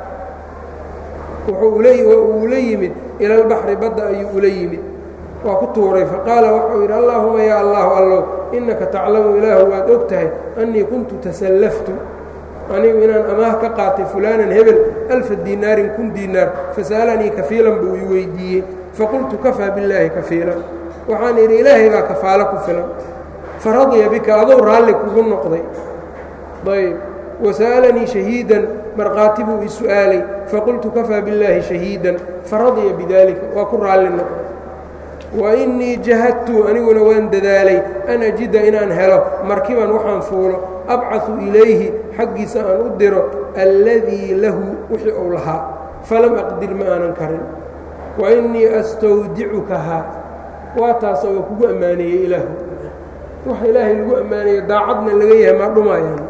wuxuu ula yimid ila albaxri badda ayuu ula yimid waa ku tuuray faqaala waxau yidhi allaahuma yaa allahu allow innaka taclamu ilaahu waad og tahay annii kuntu tasallaftu anigu inaan amaah ka qaatay fulaanan hebel alfa diinaarin kun diinaar fasa'alanii kafiilan buu i weydiiyey faqultu kafaa billaahi kafiilan waxaan idhi ilaahay baa kafaalo ku filan faradiya bika adou raalli kugu noqday ayb wasa'alanii shahiidan markhaati buu i su'aalay faqultu kafaa billaahi shahiidan faradiya bidaalika waa ku raalli noqday wa innii jahadtu aniguna waan dadaalay an ajida inaan helo markiban waxaan fuulo abcaثu ilayhi xaggiisa aan u diro alladii lahu wixii uu lahaa falam aqdir ma aanan karin wa innii astawdicukahaa waa taasa waa kugu ammaaneeyey ilaahu waxa ilaahay lagu ammaaneeyo daacadna laga yahay maa dhumayaan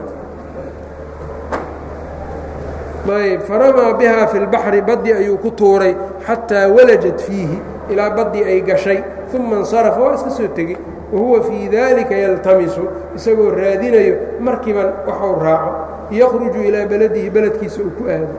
ayb faramaa bihaa fi lbaxri baddi ayuu ku tuuray xataa walajat fiihi ilaa baddii ay gashay uma insarafa waa iska soo tegey wahuwa fii dalika yaltamisu isagoo raadinayo markiban waxau raaco yakhruju ilaa beladihi beledkiisa uu ku aado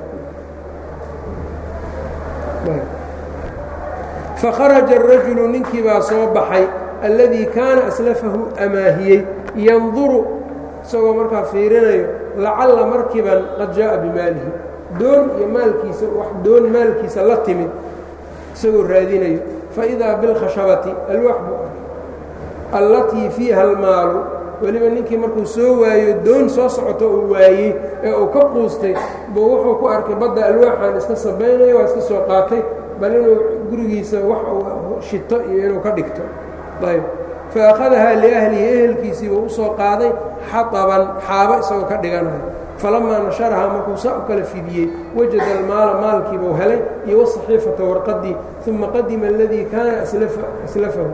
fakharaja arajulu ninkii baa soo baxay alladii kaana aslafahu amaahiyey yanduru isagoo markaa fiirinayo lacalla markiban qad jaa'a bimaalihi doon iyo maalkiisa wax doon maalkiisa la timid isagoo raadinayo faidaa bilkhashabati alwaax buu arkay allatii fiiha almaalu weliba ninkii markuu soo waayo doon soo socoto uu waayey ee uu ka quustay buu wuxuu ku arkay badda alwaaxan iska sabaynayo waa iska soo qaatay bal inuu gurigiisa wax uu shito iyo inuu ka dhigto ayb faأkhadahaa liأhlihi ehelkiisii buu usoo qaaday xaطaban xaabo isagoo ka dhiganayo falamaa nasharahaa markuu saa u kala fidiyey wajada almaala maalkiibuu helay iyo waصaxiifata warqadii uma qadima اladii kaana aslafahu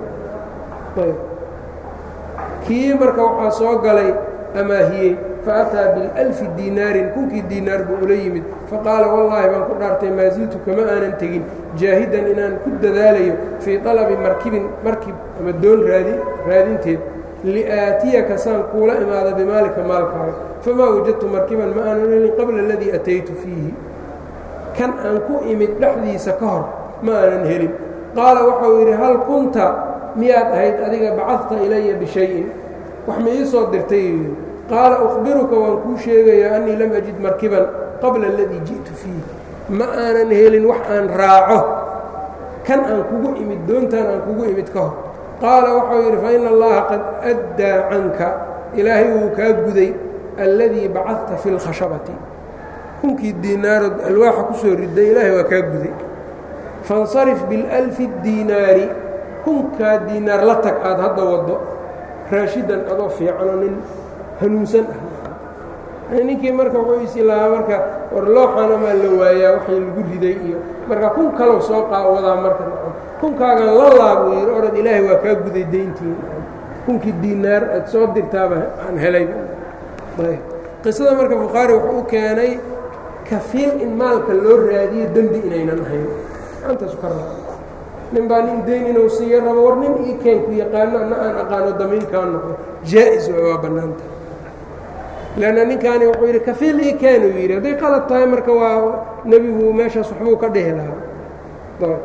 kii marka waxaa soo galay amaahiyey faataa bialfi diinaarin kunkii diinaar buu ula yimid faqaala wallaahi baan ku dhaartay maa siltu kama aanan tegin jaahidan inaan ku dadaalayo fii طalabi markibin markib ama doon raadi raadinteed liaatiyaka saan kuula imaada bimaalika maalkaaga famaa wajadtu markiban ma aanan helin qabla aladii ataytu fiihi kan aan ku imid dhexdiisa ka hor ma aanan helin qaala waxau yidhi hal kunta miyaad ahayd adiga bacadta ilaya bishayin wax ma ii soo dirtay qaala ukhbiruka waan kuu sheegayaa annii lam ajid markiban qabla aladii ji'tu fiihi ma aanan helin wax aan raaco kan aan kugu imid doontaan aan kugu imid ka hor qaala waxau yidhi fa ina allaha qad addaa canka ilaahay wuu kaa guday alladii bacadta fi اlkhashabati kunkii diinaarood alwaaxa ku soo riday ilaahay waa kaa guday faاnsarif biاlalfi diinaari kunkaa diinaar la tag aad hadda waddo raashidan adoo fiicanoo nin hanuunsan ah ninkii marka wuxuu isi lahaa marka war looxanamaa la waayaa waxay lagu riday iyo marka kun kalow soo qaawadaa marka kunkaagan la laabuu yidhi orad ilaahay waa kaa guday dayntii kunkii diinaar aad soo dirtaaba aan helay qisada marka bukhaari wuxuu u keenay kafiil in maalka loo raadiyo dembi inaynan ahayn antaasu ka raa nin baa nin dayn inuu siiyo rabo war nin ii keenku yaqaano ana aan aqaano damiinkaa noqdo jaa-is waa bannaanta leanna ninkaani wuxuu yidhi kafiil ii keenuu yidhi hadday qalad tahay marka waa nebigu meeshaas waxbuu ka dhehi lahaa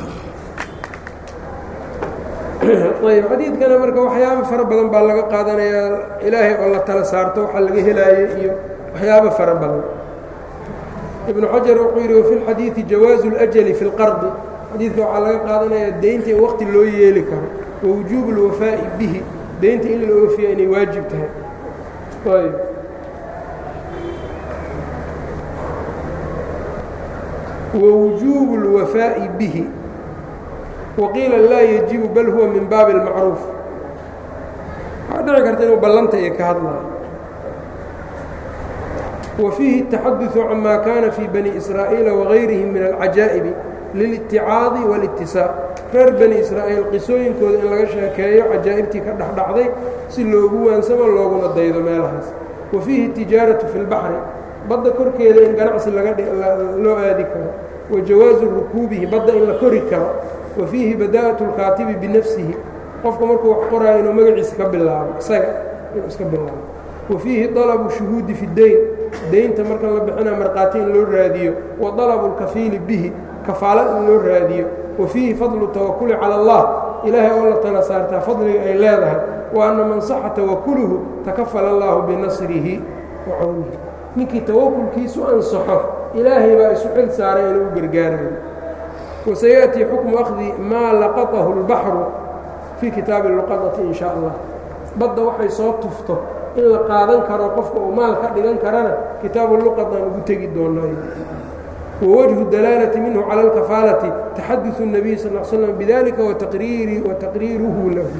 ayb xadiidkana marka waxyaabo fara badan baa laga qaadanayaa ilaahay oo la tala saarto waxaa laga helaayo iyo waxyaabo fara badan ibnu xajar wuxuu yidhi wafi lxadiidi jawaazu اljali fi اlqardi xadiidka waxaa laga qaadanayaa deynta in waqti loo yeeli karo wawujuubu اlwafaa'i bihi deynta in la oofiya inay waajib tahay ayb wwujuubu اlwafaa'i bihi waqiila laa yajibu bal huwa min baabi اlmacruuf waxaa dhici karta inuu ballanta iyo ka hadlayo wa fiihi الtaxaduثu cama kana fii bani israa'iila wagayrihim min alcajaa'ibi liliticaadi wاlitisaa reer bani israa'iil qisooyinkooda in laga sheekeeyo cajaa'ibtii ka dhexdhacday si loogu waansamo looguna daydo meelahaas wa fiihi tijaaratu fi اlbaxri badda korkeeda in ganacsi lagaloo aadi karo wa jawaazu rukuubihi badda in la kori karo wa fiihi badaa'atu اlkaatibi binafsihi qofka markuu wax qoraayo inuu magaciisa ka bilaabo isaga inuu iska bilaabo wa fiihi dalabu shuhuudi fi deyn deynta marka la bixinaa markhaati in loo raadiyo wa dalabu اlkafiili bihi kafaalad in loo raadiyo wa fiihi fadlu tawakuli cala allah ilaahay oo la tala saartaa fadliga ay leedahay wa anna man saxa tawakuluhu takafala allaahu binasrihi wa cawnihi ninkii tawakulkiisu ansaxo ilaahay baa isu xil saaray inuu u gargaarayo wasayaأtii xukmu akhdi maa laqatahu اlbaxru fii kitaabi luqadati in sha allah badda waxay soo tufto in la qaadan karo qofka uu maal ka dhigan karana kitaabu luqadaan ugu tegi doonay wawajhu dalaalati minhu cala اlkafaalati taxaduثu الnabiy sal l slam bidalika wataqriiruhu lahu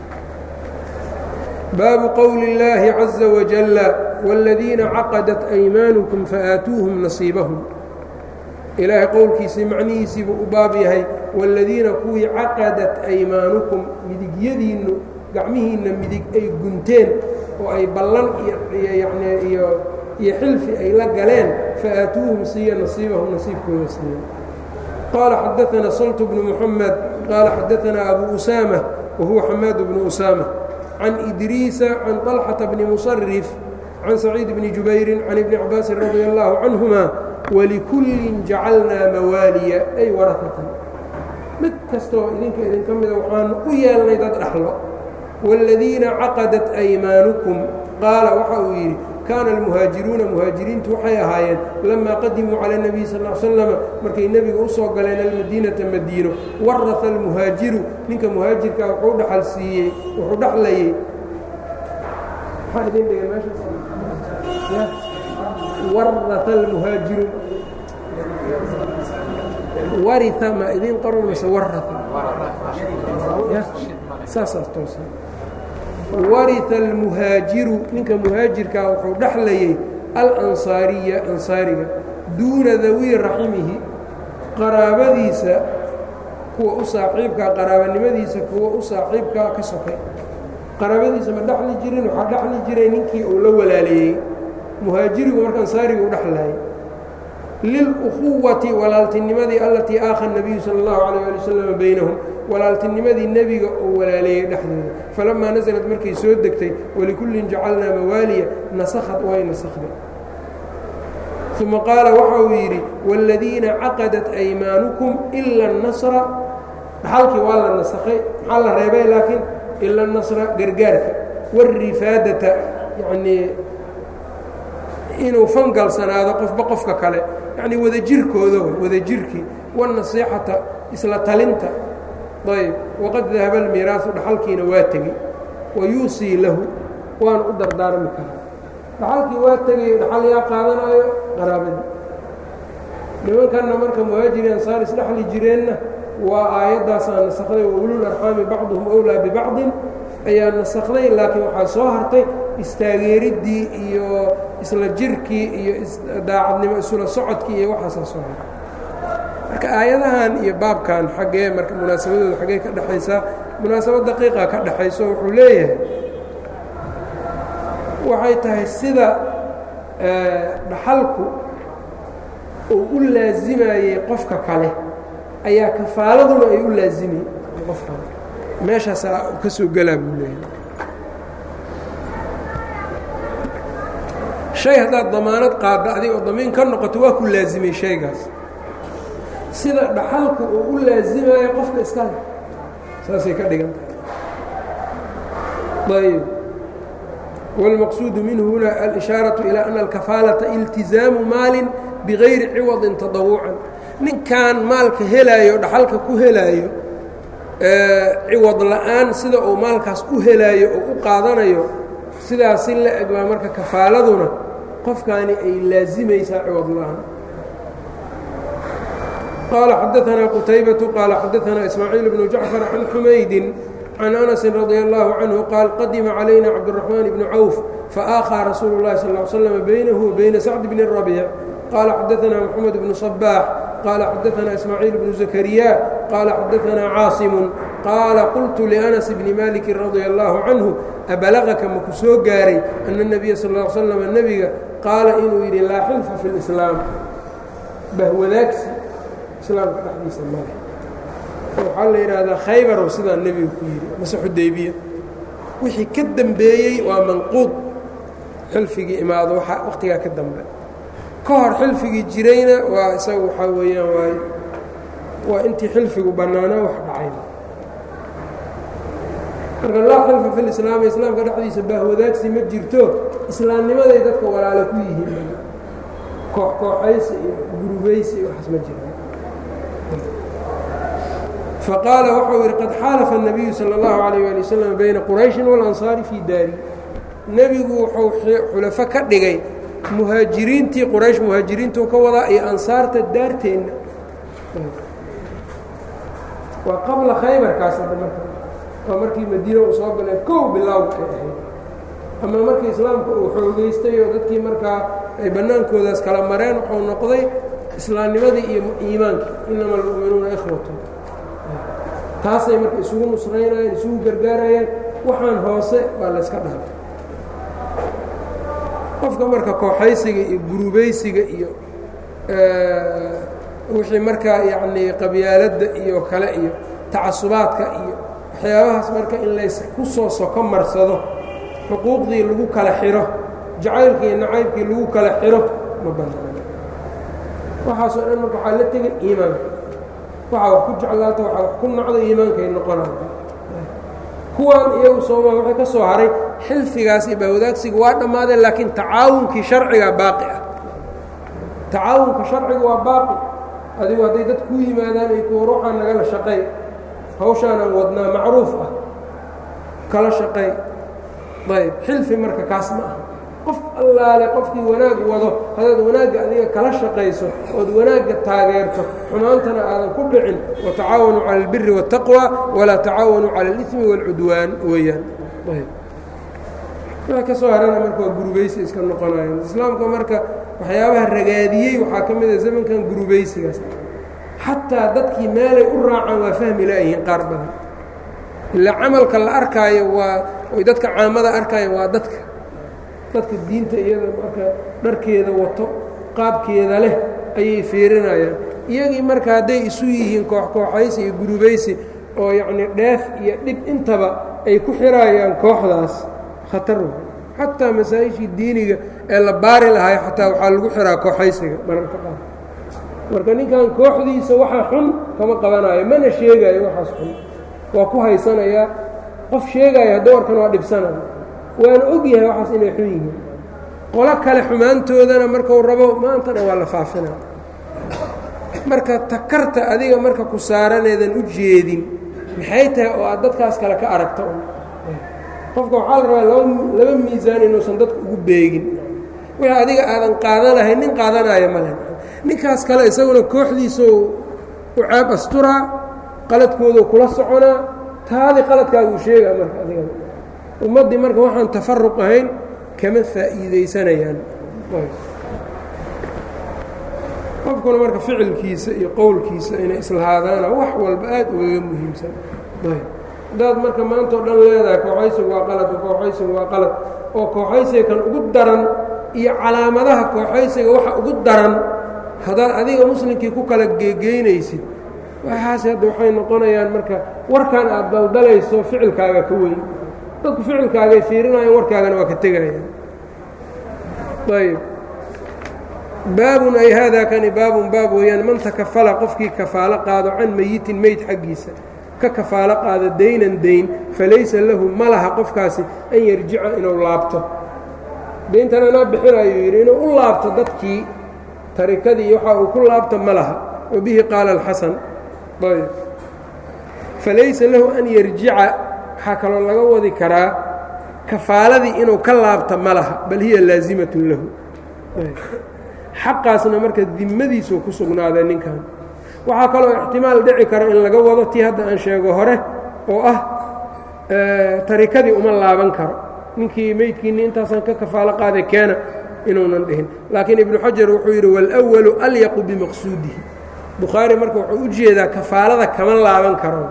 baabu qowli اllaahi caزa wajala wاladiina caqadat aymaanukum faaatuuhum nasiibahum ilaahay qowlkiisii macnihiisiibuu u baab yahay wاladiina kuwii caqadat aymaanukum midigyadiinnu gacmihiinna midig ay gunteen oo ay ballan iyoni iyo iyo xilfi ay la galeen faaatuuhum siiya nasiibahum nasiibkooda siiya qaala xadaثana saltu bnu muxamed qaala xadaثana abu usaama wa huwa xamaad bnu usaama can idriisa can طalxata bni musarif can saciid bni jubayrin can ibni cabaasin radi allahu canهuma walikullin jacalnaa mawaaliya ay warahatan mid kastoo idinka idinka mida waxaanu u yeelnay dad dhaxlo wاladiina caqadat aymaanukum qaala waxa uu yidhi kaana almuhaajiruuna muhaajiriintu waxay ahaayeen lamaa qadimuu cala اnebiy sal l slama markay nebiga u soo galeen almadiinata madiino waraha almuhaajiru ninka muhaajirkaa wuxuu dhaxal siiyey wuxuu dhaxlayey maxaa idin dhigay meeshaas waraha almuhaajiru waria ma idin qoran mase waraha saasaas toosan waria almuhaajiru ninka muhaajirkaa wuxuu dhexlayay alansaariya ansaariga duuna dawi raximihi qaraabadiisa kuwa u saaxiibkaa qaraabanimadiisa kuwa u saaxiibkaa ka sokay qaraabadiisa ma dhexli jirin waxaa dhexli jiray ninkii uu la walaaleeyey muhaajirigu marka ansaariga u dhexlayay lilukhuwati walaaltinimadii allatii aakha nabiyu sala اllahu calayh ali wasalam baynahum walaaltinimadii nebiga oo walaaleeyey dhexdooda falamaa nasalad markay soo degtay walikullin jacalnaa mawaaliya nasakhad way nasakhday uma qaala waxa uu yidhi wاladiina caqadat aymaanukum ila اnasra dhaxalkii waa la nasakhay maxaa la reebay laakiin ila اnasra gargaarka wاrifaadata yanii inuu fangalsanaado qofba qofka kale yacnii wadajirkooda wadajirkii waالnasiixata isla talinta ayb waqad dahaba اlmiiraasu dhaxalkiina waa tegey wayuusii lahu waana u dardaarmi karaa dhaxalkii waa tegayo dhaxal yaa qaadanaayo qaraabadii nimankanna marka muhaajiri ansaar isdhexli jireenna waa aayaddaasaa nasakday wa ulul arxaami bacduhum owlaa bibacdin ayaa nasakday laakiin waxaa soo hartay istaageeriddii iyo isla jirkii iyo daacadnimo isula socodkii iyo waxaasaa soo hartay marka aayadahan iyo baabkan xaggee marka munaasabadooda xaggee ka dhexaysaa munaasabad daqiiqa ka dhexayso wuxuu leeyahay waxay tahay sida dhaxalku uu u laasimayey qofka kale ayaa kafaaladuna ay u laazimay qofka meeshaasaa ka soo gelaa buu leeyahay shay haddaad damaanad qaadda adig oo damiin ka noqoto waa ku laasimay shaygaas sida dhaxalku uu u laasimayo qofka iska leh saasay ka dhigan tahay ayb والمqصuud minhu huna alإشhaaرaة إilى أن الكafاalaةa اlتizaamu maali bغayri ciwaضi تaضawucan ninkan maalka helaayo dhaxalka ku helaayo ciwad la'aan sida uu maalkaas u helaayo oo u qaadanayo sidaas si la eg baa marka kafaaladuna qofkaani ay laazimaysaa ciwad la'aan qaala xadaثna qتaybaة qaala xadaثna إسmaaعيiل بن جaعفر عan xumaydi can أنس رضي الله عنه qاaل qadima عlaيna cabdالرحمن بن cوف faآkhىa rasuul الlahi صلى اه عل sلم byنه وبyna سacد بن الربيع qال xadaثna محمد بن صباح qال xadaثna إسmاعيiل بن زكريا qال xadaثna cاaصم qاala qلت لأنس بن مالك رضي الله عنه أبلغka maku soo gaaray أن النبي sl اه sلم nebiga qaala inuu yidhi laa xilfa في الإسلاam bahwadaagsi islaamka dhexdiisa male waxaa la yidhaahdaa khaybarow sidaa nebiga ku yidhi mase xudaybiya wixii ka dembeeyey waa manquud xilfigii imaado wakhtigaa ka dambe ka hor xilfigii jirayna waa isaga waxaa weeyaan waa waa intii xilfigu bannaana wax dhacay marka laa xilfa fi lislaami islaamka dhexdiisa baahwadaagsi ma jirto islaamnimaday dadka walaalo ku yihiin koox kooxaysi iyo gurubaysi iyo waxaas ma jiraan faqaala waxau yidhi qad xaalafa الnabiyu salى اllahu عalيyه ali waslm bayna qurayشhin walansaari fii daari nebigu wuxuu xulafo ka dhigay muhaajiriintii quraysh muhaajiriintuu ka wadaa iyo ansaarta daarteenna waa qabla khaybarkaas hadda marka waa markii madiina uu soo galay kow bilaawka ay ahayd ama markii islaamka uu xoogeystay oo dadkii markaa ay bannaankoodaas kala mareen wuxuu noqday islaamnimadii iyo iimaankii inama almu'minuuna ikhwatu taasay marka isugu nusraynayaan isugu gargaarayaan waxaan hoose waa layska dhaafay qofka marka kooxaysiga iyo gurubaysiga iyo wixii markaa yacnii qabyaaladda iyo kale iyo tacasubaadka iyo waxyaabahaas marka in lays ku soo soko marsado xuquuqdii lagu kala xiro jacaylkii iyo nacaybkii lagu kala xiro ma banaano waxaasoo dhan marka waxaa la tegay iimaanka waxaa wax ku jeclaata waxaa wax ku nacda iimaankay noqonaya kuwan iyagu soomaa waxay ka soo haray xilfigaas iyo bahwadaagsiga waa dhammaadeen laakiin tacaawunkii sharciga baaqi ah tacaawunka sharciga waa baaqi adigu hadday dad kuu yimaadaan ay kuwa ruuxaan nagala shaqay hawshaanaan wadnaa macruuf ah kala shaqay ayb xilfi marka kaas ma aha qof allaale qofkii wanaag wado haddaad wanaagga adiga kala shaqayso ood wanaagga taageerto xumaantana aadan ku dhicin watacaawanuu cala albiri waاtaqwa walaa tacaawanuu cala اlismi wاlcudwaan weeyaan wa ka soo harana marka waa gurubaysi iska noqonayan islaamka marka waxyaabaha ragaadiyey waxaa ka mida zamankan gurubaysigaas xataa dadkii meelay u raacaan waa fahmi laayihiin qaar badan ilaa camalka la arkaayo waa oy dadka caamada arkaayan waa dadka dadka diinta iyada marka dharkeeda wato qaabkeeda leh ayay fiirinayaan iyagii marka hadday isu yihiin koox-kooxaysi iyo gurubaysi oo yacnii dheef iyo dhib intaba ay ku xiraayaan kooxdaas khatar wa xataa masaa-ishii diiniga ee la baari lahayo xataa waxaa lagu xiraa kooxaysiga mararka qaar marka ninkan kooxdiisa waxaa xun kama qabanayo mana sheegayo waxaas xun waa ku haysanayaa qof sheegaya hadduu arkan waa dhibsanaya waana og yahay waxaas inay xun yihiin qolo kale xumaantoodana markau rabo maanta dhan waa la faafinaa marka takarta adiga marka ku saaraneedan u jeedin maxay tahay oo aad dadkaas kale ka aragta qofka waxaa la rabaa laba laba miisaan inuusan dadka ugu beegin wixii adiga aadan qaadanahay nin qaadanaayo male ninkaas kale isaguna kooxdiisa u caab asturaa qaladkoodu kula soconaa taadi qaladkaaga uu sheegaa marka adiga ummaddii marka waxaan tafaruq ahayn kama faa'iidaysanayaan qofkuna marka ficilkiisa iyo qowlkiisa inay islahaadaana wax walba aad ugaga muhiimsan haddaad marka maanta o dhan leedahay kooxaysigu waa qalad kooxaysigu waa qalad oo kooxaysiga kan ugu daran iyo calaamadaha kooxaysiga waxa ugu daran haddaad adiga muslimkii ku kala geegeynaysid waxaas hadda waxay noqonayaan marka warkan aad daldalayso ficilkaaga ka weyn dadku ficilkaagay fiirinayaan warkaagana waa ka tegayaan ayb baabun ay haadaa kani baabun baab weeyaan man takafala qofkii kafaalo qaado can meyitin meyd xaggiisa ka kafaalo qaado daynan dayn falaysa lahu ma laha qofkaasi an yarjica inuu laabto dayntan anaa bixinayuu yidhi inuu u laabto dadkii tarikadii waxa uu ku laabto ma laha wa bihi qaala alxasan ayb falaysa lahu an yarjica waxaa kaloo laga wadi karaa kafaaladii inuu ka laabto ma laha bal hiya laazimatun lahu xaqaasna marka dimadiisuu ku sugnaaday ninkan waxaa kaloo ixtimaal dhici kara in laga wado tii hadda aan sheego hore oo ah tarikadii uma laaban karo ninkii meydkiinni intaasaan ka kafaalo qaaday keena inuunan dhihin laakiin ibnu xajar wuxuu yidhi wاlأwalu alyaqu bimaqsuudihi bukhaari marka wuxuu u jeedaa kafaalada kama laaban karo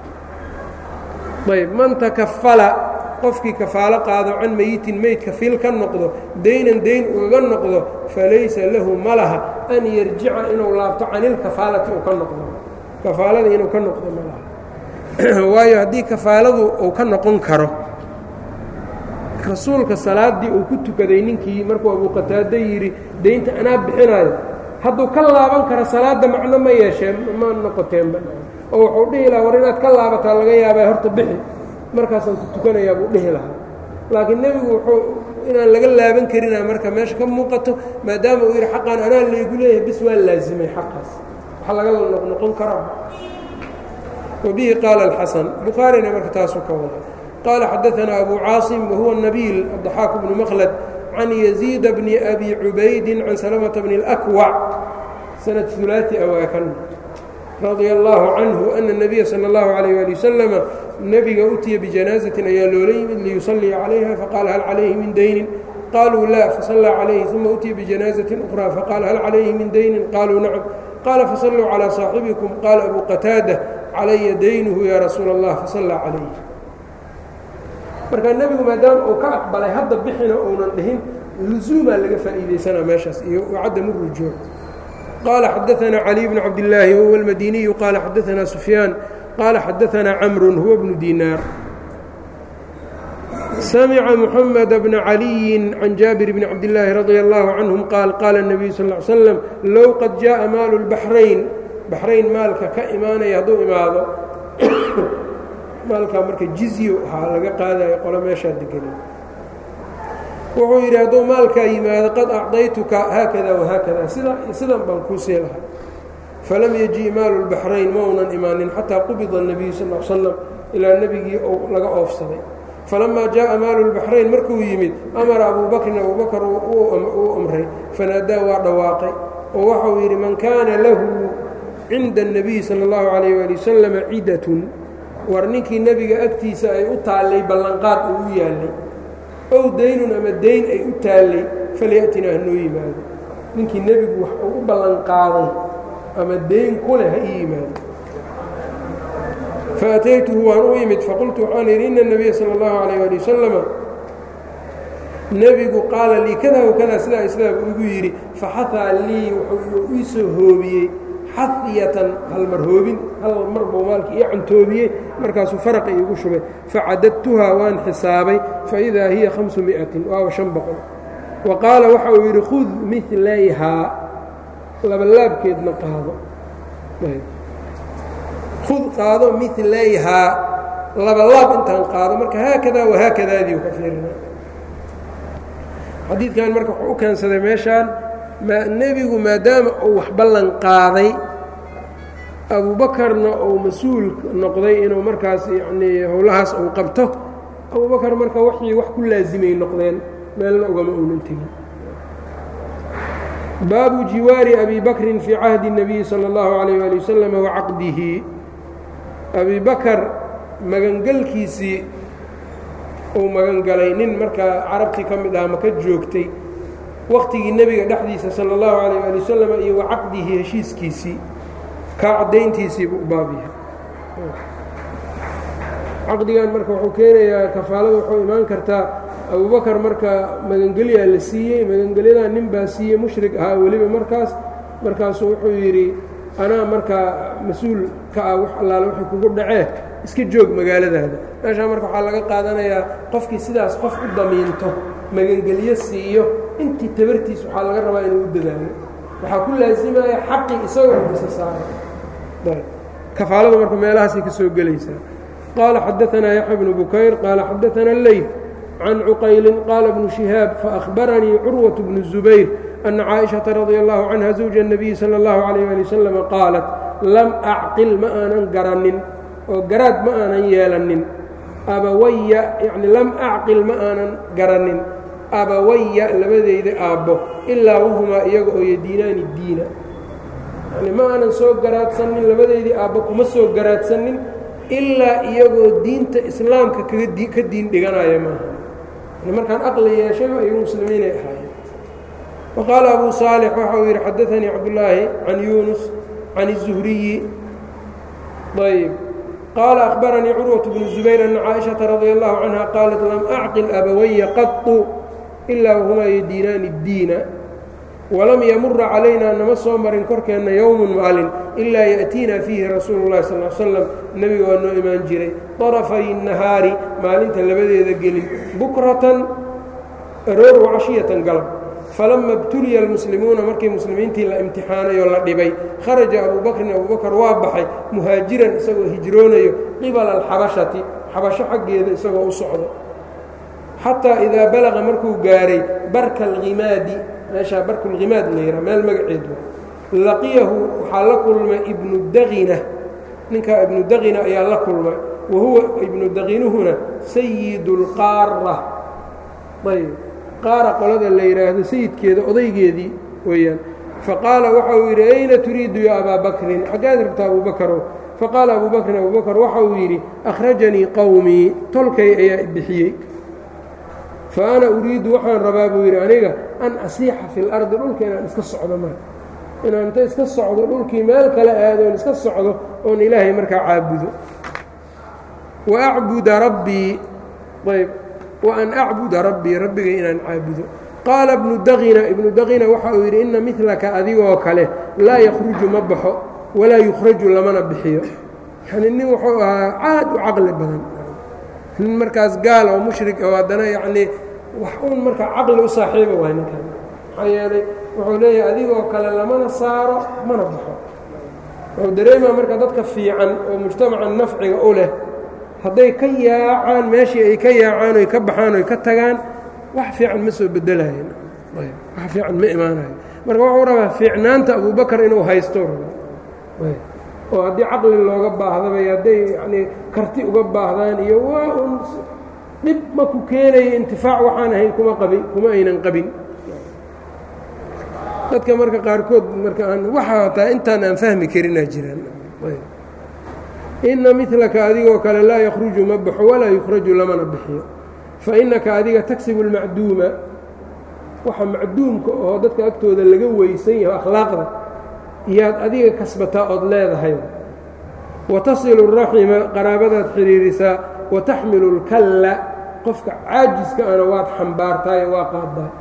ayb man takafala qofkii kafaalo qaado can meyitin meyd kafiil ka noqdo daynan dayn ugaga noqdo falaysa lahu ma laha an yarjica inuu laabto can ilkafaalati uu ka noqdo kafaaladii inuu ka noqdo ma laha waayo haddii kafaaladu uu ka noqon karo rasuulka salaaddii uu ku tukaday ninkii markuu abuuqataado yidhi daynta anaa bixinaayo hadduu ka laaban karo salaadda macno ma yeesheen ma noqoteenba oo wuxuu dhihi lahaa war inaad ka laabataa laga yaabaa horta bixi markaasaan ku tukanayaa buu dhihi lahaa laakiin nebigu wuxuu inaan laga laaban karina marka meesha ka muuqato maadaama uu yidhi xaqaan anaa laygu leeyahay bis waa laazimay xaqaas wax laga noqnoqon karaa wa bihi qaala alxasan bukhaarina marka taasuu ka wada qaala xadaanaa abu caasim wahuwa nabiil addaxaaku bnu makhlad can yaziida bni abi cubaydin can salamata bni اlakwac sanad ulaati awaakan radia allaahu canhu ana الnabiya salى اllahu عalayh ali wasalama nebiga utiya bijanaazatin ayaa loola yimid liyusalliya calayha faqaala hal calayhi min daynin qaluu laa fasallaa calayhi uma utiya bijanaazatin ukhraa faqaala hal calayhi min daynin qaluu nacam qaala fasalluu calىa saaxibikum qaala abu qataada calaya daynuhu yaa rasuula اllah fasallaa calayh marka nebigu maadaama uu ka aqbalay hadda bixina uunan dhihin lusuumaa laga faa'iidaysanaa meeshaas iyo wacadamu rujuuc qaala xadaanaa caliy bnu cabdillaahi wahuwa almadiniyu qaala xadaanaa sufyaan qaala xadaanaa camrun huwa bnu dinaar samica muxamed bna caliyin can jaabir bni cabdillaahi radia allahu canhum qaal qaala اnabiyu sal ly slam low qad jaءa maalu lbaxrayn baxrayn maalka ka imaanaya hadduu imaado maalkaa marka jizyo waxaa laga qaadayo qolo meeshaa degana wuxuu yidhi hadduu maalkaa yimaado qad acdaytuka haakada wahaakada sida sidan baan kuu sii lahay falam yaji maalu lbaxrayn ma unan imaanin xataa qubida الnabiyu sal l slam ilaa nebigii ou laga oofsaday falamaa jaءa maalu lbaxrayn markuu yimid amara abuu bakrin abuu bakr uu amray fanaadaa waa dhawaaqay oo waxau yidhi man kaana lahu cinda الnabiyi salى اllahu عalayh ali wasalam cidatun war ninkii nebiga agtiisa ay u taallay ballanqaad uu u yaallay ow daynun ama dayn ay u taallay falyaأtinaa hanoo yimaado ninkii nebigu wax uu u ballanqaaday ama dayn ku leh ha ii yimaado faataytuhu waan u imid faqultu waxaan yidhi ina الnabiya salى اllahu عalayه ali wasalama nebigu qaala lii kada wakada sidaa islaam igu yidhi faxahaa lii wuxuu ii soo hoobiyey xadiyatan halmar hoobin hal mar buu maalkii ii cantoobiyey markaasuu faraqa iigu shubay facadadtuhaa waan xisaabay faidaa hiya hamsu miatin waaba shan boqol wa qaala waxa uu yidhi khud milayhaa labalaabkeedna qaado khud qaado milayhaa labalaab intaan qaado marka haakadaa wahaakadaadii u ka fiirina xadiidkan marka wuxuu u keensaday meeshaan nebigu maadaama uu wax ballan qaaday abuubakarna uu mas-uul noqday inuu markaas yacnii howlahaas uu qabto abuubakar marka waxii wax ku laasimay noqdeen meelna ugama uunan tegin baabu jiwaari abi bakrin fii cahdi الnabiyi salى اllahu عalayh ali wasalam wacaqdihi abi bakar magangelkiisii uu magangalay nin markaa carabtii ka mid aha maka joogtay waktigii nebiga dhexdiisa salى اllahu عalayh ali wasalam iyo wacaqdihi heshiiskiisii kaa caddayntiisiibu u baab yahay caqdigan marka wuxuu keenayaa kafaalada wuxuu imaan kartaa abubakar marka magangelyaa la siiyey magangelyadaa nin baa siiyey mushrik ahaa weliba markaas markaasuu wuxuu yidhi anaa markaa mas-uul ka ah wax allaale wixii kugu dhacee iska joog magaaladaada meeshaa marka waxaa laga qaadanayaa qofkii sidaas qof u damiinto magangelyo siiyo intii tabartiis waxaa laga rabaa inuu u dadaalo waxaa ku laasimaya xaqii isagoo u isa saaray kafaalada marka meelahaasay ka soo gelaysaa qaala xadaanaa yaxya bnu bukayr qaala xadaana leyf can cuqaylin qaala bnu shihaab faأhbaranii curwaة bnu الzubayr أna caaئiشhaةa radi allahu canha zawja الnabiyi salى اllahu عalayh ali wasalam qaalat lam acqil ma aanan garanin oo garaad ma aanan yeelanin abawaya yani lam acqil ma aanan garanin abawaya labadeyda aabbo ilaa wahumaa iyaga oo yadiinaani diina yani ma aanan soo garaadsanin labadeydii aabbo kuma soo garaadsanin ilaa iyagoo diinta islaamka kaga ka diin dhiganaya maaha yani markaan aqli yeeshayba iyagu muslimiinay ahaayeen wa qaala abu saalix waxa uu yidhi xadaanii cabdullaahi can yuunus can الzuhriyi ayb qaala akhbaranii curwaة bnu zubayr ana caaئiشhaةa radia allahu canha qaalat lam acqil abawaya qaطu ilaa wahumaa yadiinaani اdiina walam yamura calaynaa nama soo marin korkeenna yowmun maalin ilaa ya'tiina fiihi rasuulu اllahi sal l slam nebiga waa noo imaan jiray طarafay nahaari maalinta labadeeda gelin bukratan aroor wacashiyatan galab falama ibtuliya almuslimuuna markii muslimiintii la imtixaanay oo la dhibay kharaja abuu bakrin abuu bakar waa baxay muhaajiran isagoo hijroonayo qibala alxabashati xabasho xaggeeda isagoo u socdo xataa idaa balaqa markuu gaaray barka alhimaadi meeshaa barkulhimaad la yihaa meel magaceed waa laqiyahu waxaa la kulmay ibnu daqina ninkaa ibnu daqina ayaa la kulmay wa huwa ibnu daqinuhuna sayidu اlqaara ayb qaara qolada la yidhaahdo sayidkeeda odaygeedii weeyaan faqaala waxa uu yidhi ayna turiidu ya abaa bakrin xaggaad rabtaa abuu bakarow faqaala abuu bakrin abuu bakr waxa uu yidhi akhrajanii qowmii tolkay ayaa bixiyey fa ana uriidu waxaan rabaa buu yidhi aniga an asiixa fi lardi dhulka inaan iska socdo marka inaan inta iska socdo dhulkii meel kale aado oon iska socdo oon ilaahay markaa caabudo wa acbuda rabbii ayb وأn أcbuda rabbii rabbiga inaan caabudo qaala ibnu daqina ibnu daqina waxa uu yidhi ina milaka adigoo kale laa yakruju ma baxo walaa yukhraju lamana bixiyo yani nin wuxuu ahaa caad u caqli badan nin markaas gaal oo mushrik oo haddana yacnii wax uun markaa caqli u saaxiiba waay ninkan maxaa yeelay wuxuu leeyahay adigoo kale lamana saaro mana baxo wuxuu dareemaa marka dadka fiican oo mujtamaca nafciga u leh hadday ka yaacaan meeshii ay ka yaacaan oy ka baxaan oy ka tagaan wax fiican ma soo bedelayan wax fiican ma imaanayo marka wuxuu rabaa fiicnaanta abubakar inuu haysto rabaa oo haddii caqli looga baahdaba hadday yanii karti uga baahdaan iyo waa un dhib ma ku keenayo intifaac waxaan ahayn kuma qabin kuma aynan qabin dadka marka qaarkood marka aan waxa hataa intaan aan fahmi karinaa jiraan inna milaka adigoo kale laa yakruju ma baxo walaa yukhraju lamana bixiyo fa innaka adiga tagsibu اlmacduuma waxa macduumka oo dadka agtooda laga weysan yaho akhlaaqda iyaad adiga kasbataa ood leedahay watasilu الraxima qaraabadaad xidhiirisaa wataxmilu اlkalla qofka caajiska ana waad xambaartaayo waa qaadaa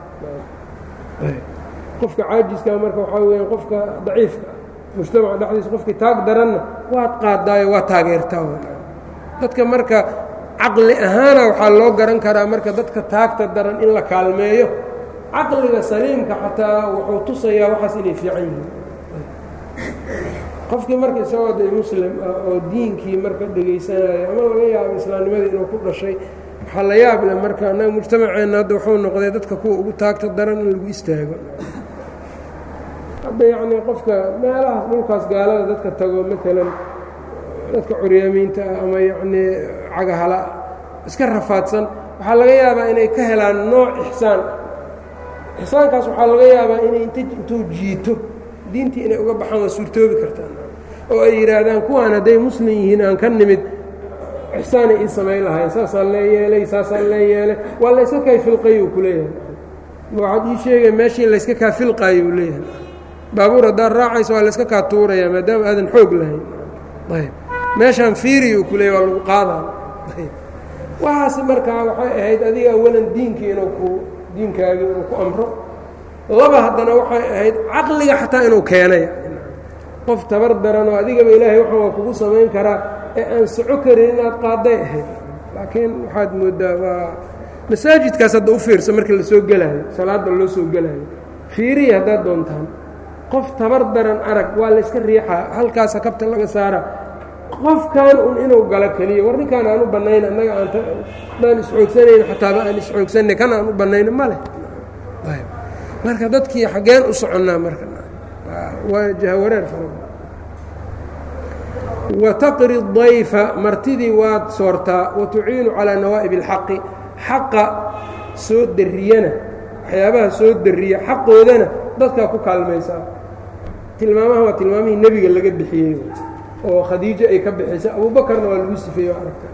qofka caajiska marka waxaa weya qofka daciifka mujtamaca dhexdiisa qofkii taag daranna waad qaadaayo waa taageertaa dadka marka caqli ahaana waxaa loo garan karaa marka dadka taagta daran in la kaalmeeyo caqliga saliimka xataa wuxuu tusayaa waxaas inay fiican yihiin qofkii marka isagoo de muslim ah oo diinkii marka dhegaysanayo ama laga yaabo islaamnimadii inuu ku dhashay waxaa la yaab leh marka annaga mujtamaceenna hadda wuxuu noqday dadka kuwa ugu taagta daran in lagu istaago hadda yacnii qofka meelahaas dhulkaas gaalada dadka tago maalan dadka curyaamiinta ah ama yacnii cagahala iska rafaadsan waxaa laga yaabaa inay ka helaan nooc ixsaan ah ixsaankaas waxaa laga yaabaa inay int intuu jiito diintii inay uga baxaan waa suurtoobi kartaan oo ay yidhaahdaan kuwaan hadday muslim yihiin aan ka nimid ixsaanay ii samayn lahayn saasaan lee yeelay saasaan lee yeelay waa layska kay filqay uu ku leeyahay waxaad ii sheegay meeshii layska kaa filqaayo uu leeyahay baabuur haddaad raacayso waa layska kaa tuuraya maadaama aadan xoog lahayn ayb meeshaan fiiri uu ku leeyay waa lagu qaadaa ayb waxaas markaa waxay ahayd adiga awalan diinkii inuu ku diinkaagii inuu ku amro laba haddana waxay ahayd caqliga xataa inuu keenay qof tabar daranoo adigaba ilaahay waxaan waa kugu samayn karaa ee aan soco karin inaad qaaday ahayd laakiin waxaad mooddaa waa masaajidkaas hadda u fiirsa marka la soo gelaayo salaadda loo soo gelaayo fiiriya haddaad doontaan qof tabar daran arag waa layska riixaa halkaasa kabta laga saara qofkan un inuu galo keliya war ninkaan aan u bannayn annaga aandaan isxoogsanayn xataaba aan isxoogsanay kan aan u bannayno ma leh marka dadkii xaggeen u soconnaa marka waa jahawareer fara wataqri dayfa martidii waad soortaa watuciinu calaa nawaa'ib اlxaqi xaqa soo dariyana waxyaabaha soo dariya xaqoodana dadkaa ku kaalmaysaa tilmaamaha waa tilmaamihii nebiga laga bixiyey oo khadiijo ay ka bixisay abuubakarna waa lagu sifeeye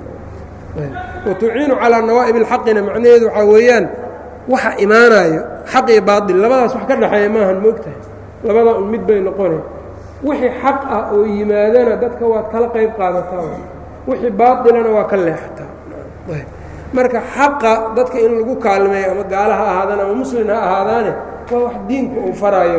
watuciinu calaa nawaa'ib اlxaqina macnaheedu waxaa weeyaan waxa imaanayo xaq iyo baail labadaas wax ka dhexeeya maahan moogtahay labadaa un mid bay noqonay wixii xaq ah oo yimaadana dadka waad kala qayb qaadataa wixii baailana waa ka leexataa marka xaqa dadka in lagu kaalmeeyo ama gaala ha ahaadaan ama muslin ha ahaadaane waa wax diinku uu faraayo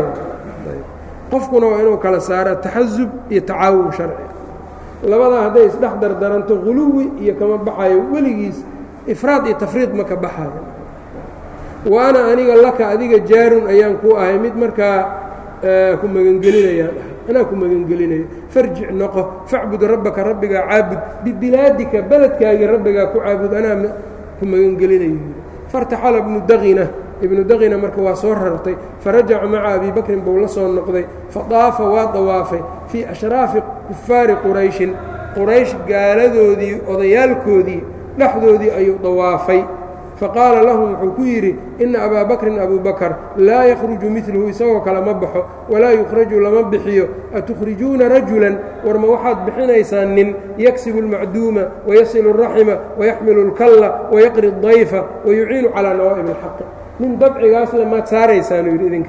qofkuna waa inuu kala saara taxasub iyo tacaawun sharci labadaa hadday isdhex dardaranto huluwi iyo kama baxayo weligiis ifraad iyo tafriid ma ka baxayo wa ana aniga laka adiga jaarun ayaan ku ahay mid markaa ku magangelinayaan ahay anaa ku magangelinayo farjic noqo facbud rabbaka rabbigaa caabud bibilaadika beledkaagii rabbigaa ku caabud anaa ku magangelinayo fartaxala ibnu daqina ibnu daqina marka waa soo rartay farajaca maca abi bakrin buu la soo noqday fadaafa waa dawaafay fii ashraafi kufaari qurayshin quraysh gaaladoodii odayaalkoodii dhexdoodii ayuu dawaafay faqaala lahum wuxuu ku yidhi ina abaa bakrin abu bakar laa yakhruju midluhu isagoo kale ma baxo walaa yukhraju lama bixiyo atukhrijuuna rajulan war ma waxaad bixinaysaan nin yaksibu اlmacduuma wayasilu الraxima wayaxmilu اlkalla wayaqri الdayfa wayuciinu calaa nawaa'ib اlxaqi nin dabcigaas le maad saaraysaanu yidhi idinka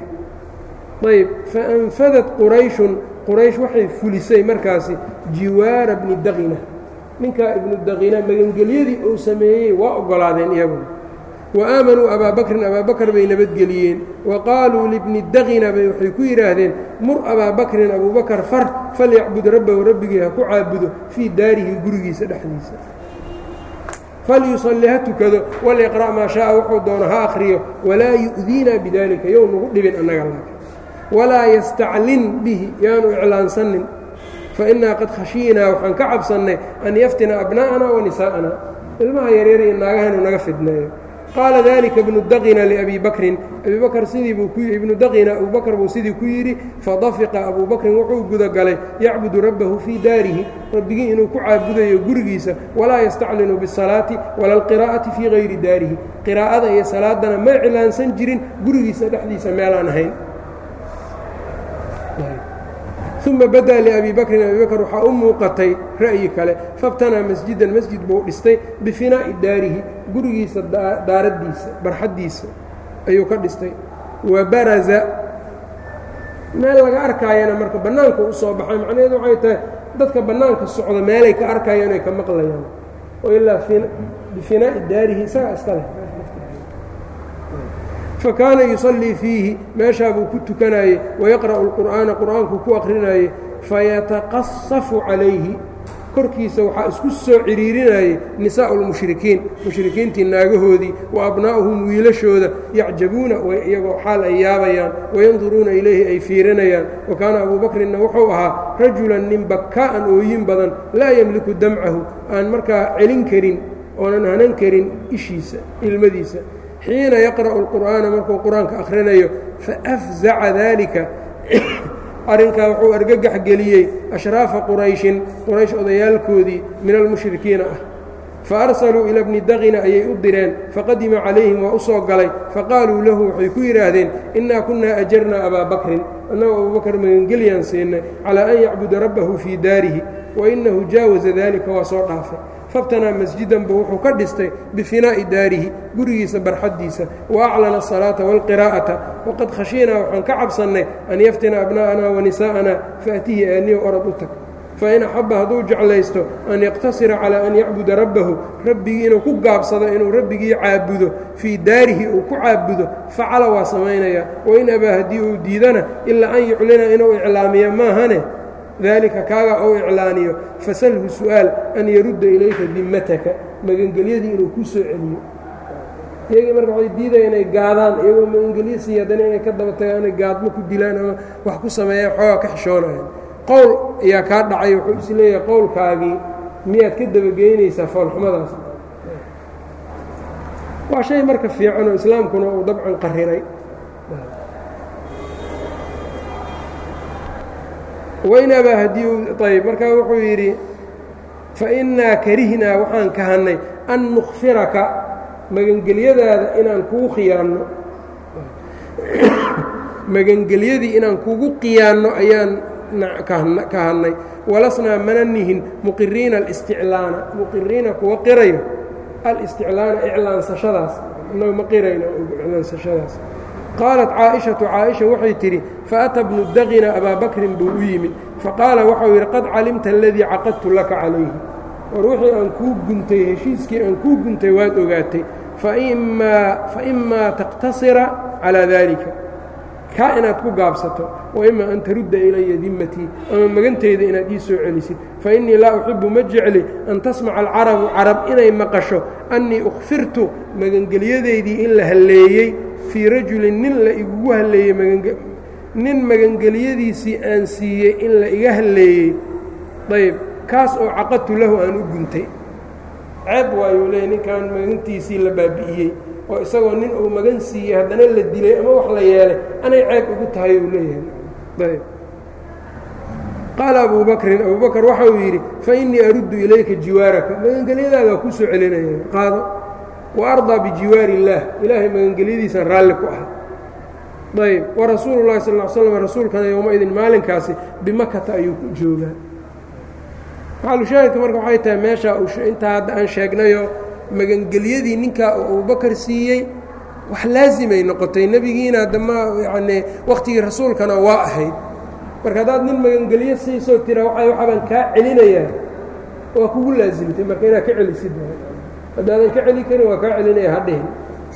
ayb faanfadat qurayshun quraysh waxay fulisay markaasi jiwaara bni daqina ninkaa ibnu daqina magangelyadii uu sameeyey waa oggolaadeen iyaguna wa aamanuu abaa bakrin abaa bakr bay nabadgeliyeen wa qaaluu libni daqina bay waxay ku yidhaahdeen mur abaa bakrin abuubakar far falyacbud rabbahu rabbigii ha ku caabudo fii daarihi gurigiisa dhexdiisa falyusalli ha tukado walyaqra' maa shaaa wuxuu doono ha akhriyo walaa yu'diina bidaalika yow nagu dhibin annaga laakin walaa yastaclin bihi yaanu iclaansanin fainaa qad khashiinaa waxaan ka cabsannay an yaftina abnaa'ana wa nisaa'ana ilmaha yaryar iyo naagaha inuu naga fidneeyo faqaala dalika ibnu daqina liabi bakrin abi bakr sidii buu ku ibnu daqina abu bakr buu sidii ku yidhi fadafiqa abu bakrin wuxuu gudagalay yacbudu rabbahu fii daarihi rabbigii inuu ku caabudayo gurigiisa walaa yastaclinu biالsalaati wala alqiraa'ati fii hayri daarihi qiraa'ada iyo salaadana ma iclaansan jirin gurigiisa dhexdiisa meelaan ahayn uma bada liabi bakrin abi bakr waxaa u muuqatay ra'yi kale fabtanaa masjidan masjid buu dhistay bifinaa'i daarihi gurigiisa daaraddiisa barxaddiisa ayuu ka dhistay wa baraza meel laga arkaayana marka bannaanka u soo baxay macnaheedu waxay tahay dadka bannaanka socda meelay ka arkayaan ay ka maqlayaan oo ilaa bifinaa'i daarihi isagaa iska leh fakaana yusallii fiihi meeshaa buu ku tukanayey wayaqra'u اlqur'aana qur'aankuu ku akhrinayey fayataqasafu calayhi korkiisa waxaa isku soo ciriirinayey nisaa'u اlmushrikiin mushrikiintii naagahoodii wa abnaa'uhum wiilashooda yacjabuuna iyagoo xaal ay yaabayaan wayanduruuna ilayhi ay fiirinayaan wa kaana abuu bakrinna wuxuu ahaa rajulan nin bakkaa'an ooyin badan laa yemliku damcahu aan markaa celin karin oonan hanan karin ishiisa ilmadiisa xiina yaqra'u اlqur'aana markuu qur-aanka akhrinayo faafzaca daalika arrinkaa wuxuu argagax geliyey ashraafa qurayshin quraysh odayaalkoodii min almushrikiina ah faarsaluu ila bni daqina ayay u direen faqadima calayhim waa u soo galay faqaaluu lahu waxay ku yidhaahdeen innaa kunnaa ajarnaa abaa bakrin annagoo abubakar magangelyaan siinay calaa an yacbuda rabbahu fii daarihi wa innahu jaawaza daalika waa soo dhaafay fabtanaa masjidan buu wuxuu ka dhistay bifinaa'i daarihi gurigiisa barxaddiisa wa aclana asalaata waalqiraa'ata waqad khashiinaa waxaan ka cabsannay an yaftina abna'anaa wa nisaa'anaa faatihi aaniyo orad u tag fain axabba hadduu jeclaysto an yaqtasira calaa an yacbuda rabbahu rabbigii inuu ku gaabsado inuu rabbigii caabudo fii daarihi uu ku caabudo facala waa samaynayaa wain abaa haddii uu diidana ilaa an yuclina inuu iclaamiyo maahane dalika kaagaa ou iclaaniyo fasalhu su'aal an yarudda ilayka dimmataka magangelyadii inuu ku soo celiyo iyagii marka waxay diidaya inay gaadaan iyagoo magangelyo siiya haddana inay ka daba tagaan inay gaadmo ku dilaan ama wax ku sameeyaan xoogaa ka xishoonayan qowl ayaa kaa dhacay wuxuu is leeyahay qowlkaagii miyaad ka dabageynaysaa foolxumadaas waa shay marka fiican oo islaamkuna uu dabcan qariray wain abaa haddii uu ayb markaa wuxuu yidhi fainaa karihnaa waxaan kahannay an nukhfiraka magangelyadaada inaan kugu khiyaanno magangelyadii inaan kugu qiyaanno ayaan kahannay walasnaa mana nihin muqiriina alisticlaana muqiriina kuwa qirayo alisticlaana iclaansashadaas inagu ma qirayno iclaansashadaas qaalat caaishatu caaisha waxay tidhi faata bnu daqina abaa bakrin buu u yimid faqaala waxau yidhi qad calimta aladii caqadtu laka calayhi war wixii aan kuu guntay heshiiskii aan kuu guntay waad ogaatay faimaa taqtasira calaa daalika kaa inaad ku gaabsato waima an tarudda ilaya dimmatii ama magantayda inaad ii soo celisid fainii laa uxibu ma jecli an tasmaca alcarabu carab inay maqasho annii ukhfirtu magangelyadaydii in la halleeyey fii rajulin nin la igugu halleeyey nin magangelyadiisii aan siiyey in la iga halleeyey ayb kaas oo caqadtu lahu aan u guntay ceeb waayuu leeyay ninkan magantiisii la baabi'iyey oo isagoo nin uu magan siiyey haddana la dilay ama wax la yeelay anay ceeb ugu tahay uu leeyahay ayb qaala abuu bakrin abuu bakr waxa uu yidhi fa innii aruddu ilayka jiwaaraka magangelyadaadaa kuu soo celinaya qaado wa ardaa bijiwaari illaah ilaahay magangelyadiisaan raalli ku ah ayb warasuulu llahi sal l slam rasuulkana yowmaidin maalinkaasi bimakata ayuu ku joogaa maxalushaahidka marka waxay tahay meesha intaa hadda aan sheegnayo magangelyadii ninkaa uu abubakar siiyey wax laasimay noqotay nebigiina adama yacnii wakhtigii rasuulkana waa ahayd marka haddaad nin magangelyo siisoo tira waa waxaabaan kaa celinayaa waa kugu laasimtay marka inaad ka celisid haddaadan ka celi karin waa kaa celinaya hadhihin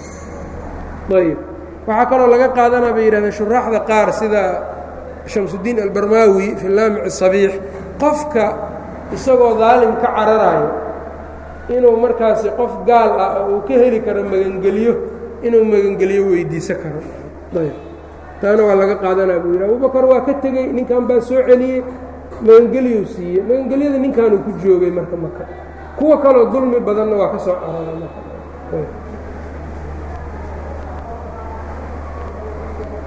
ayb waxaa kaloo laga qaadanaa bay yidhahdeen shuraaxda qaar sida shamsudiin albarmaawi fi laamic sabiix qofka isagoo daalim ka cararayo inuu markaasi qof gaal ah oo uu ka heli karo magangelyo inuu magangelyo weydiisan karo ayb taana waa laga qaadanaa buu yidhi abubakar waa ka tegey ninkan baa soo celiyey magangelyuu siiyey magangelyada ninkaanuu ku joogay marka maka kuwa kaloo dulmi badanna waa ka soo cararay marka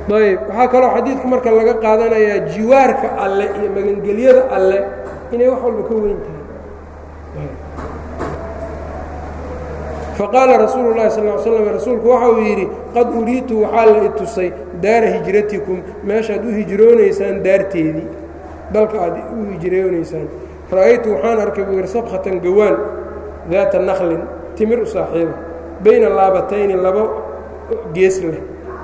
ayb waxaa kaloo xadiidka marka laga qaadanayaa jiwaarka alle iyo magangelyada alle inay wax walba ka weyn tahay faqaala rasuulu اlahi sal ly slam rasuulku waxa uu yidhi qad uriitu waxaa la i tusay daara hijratikum meeshaad u hijroonaysaan daarteedii dalka aad u hijroonaysaan ra'aytu waxaan arkay buu yidhi sabkhatan gawaan daata naklin timir u saaxiiba bayna laabatayni laba gees leh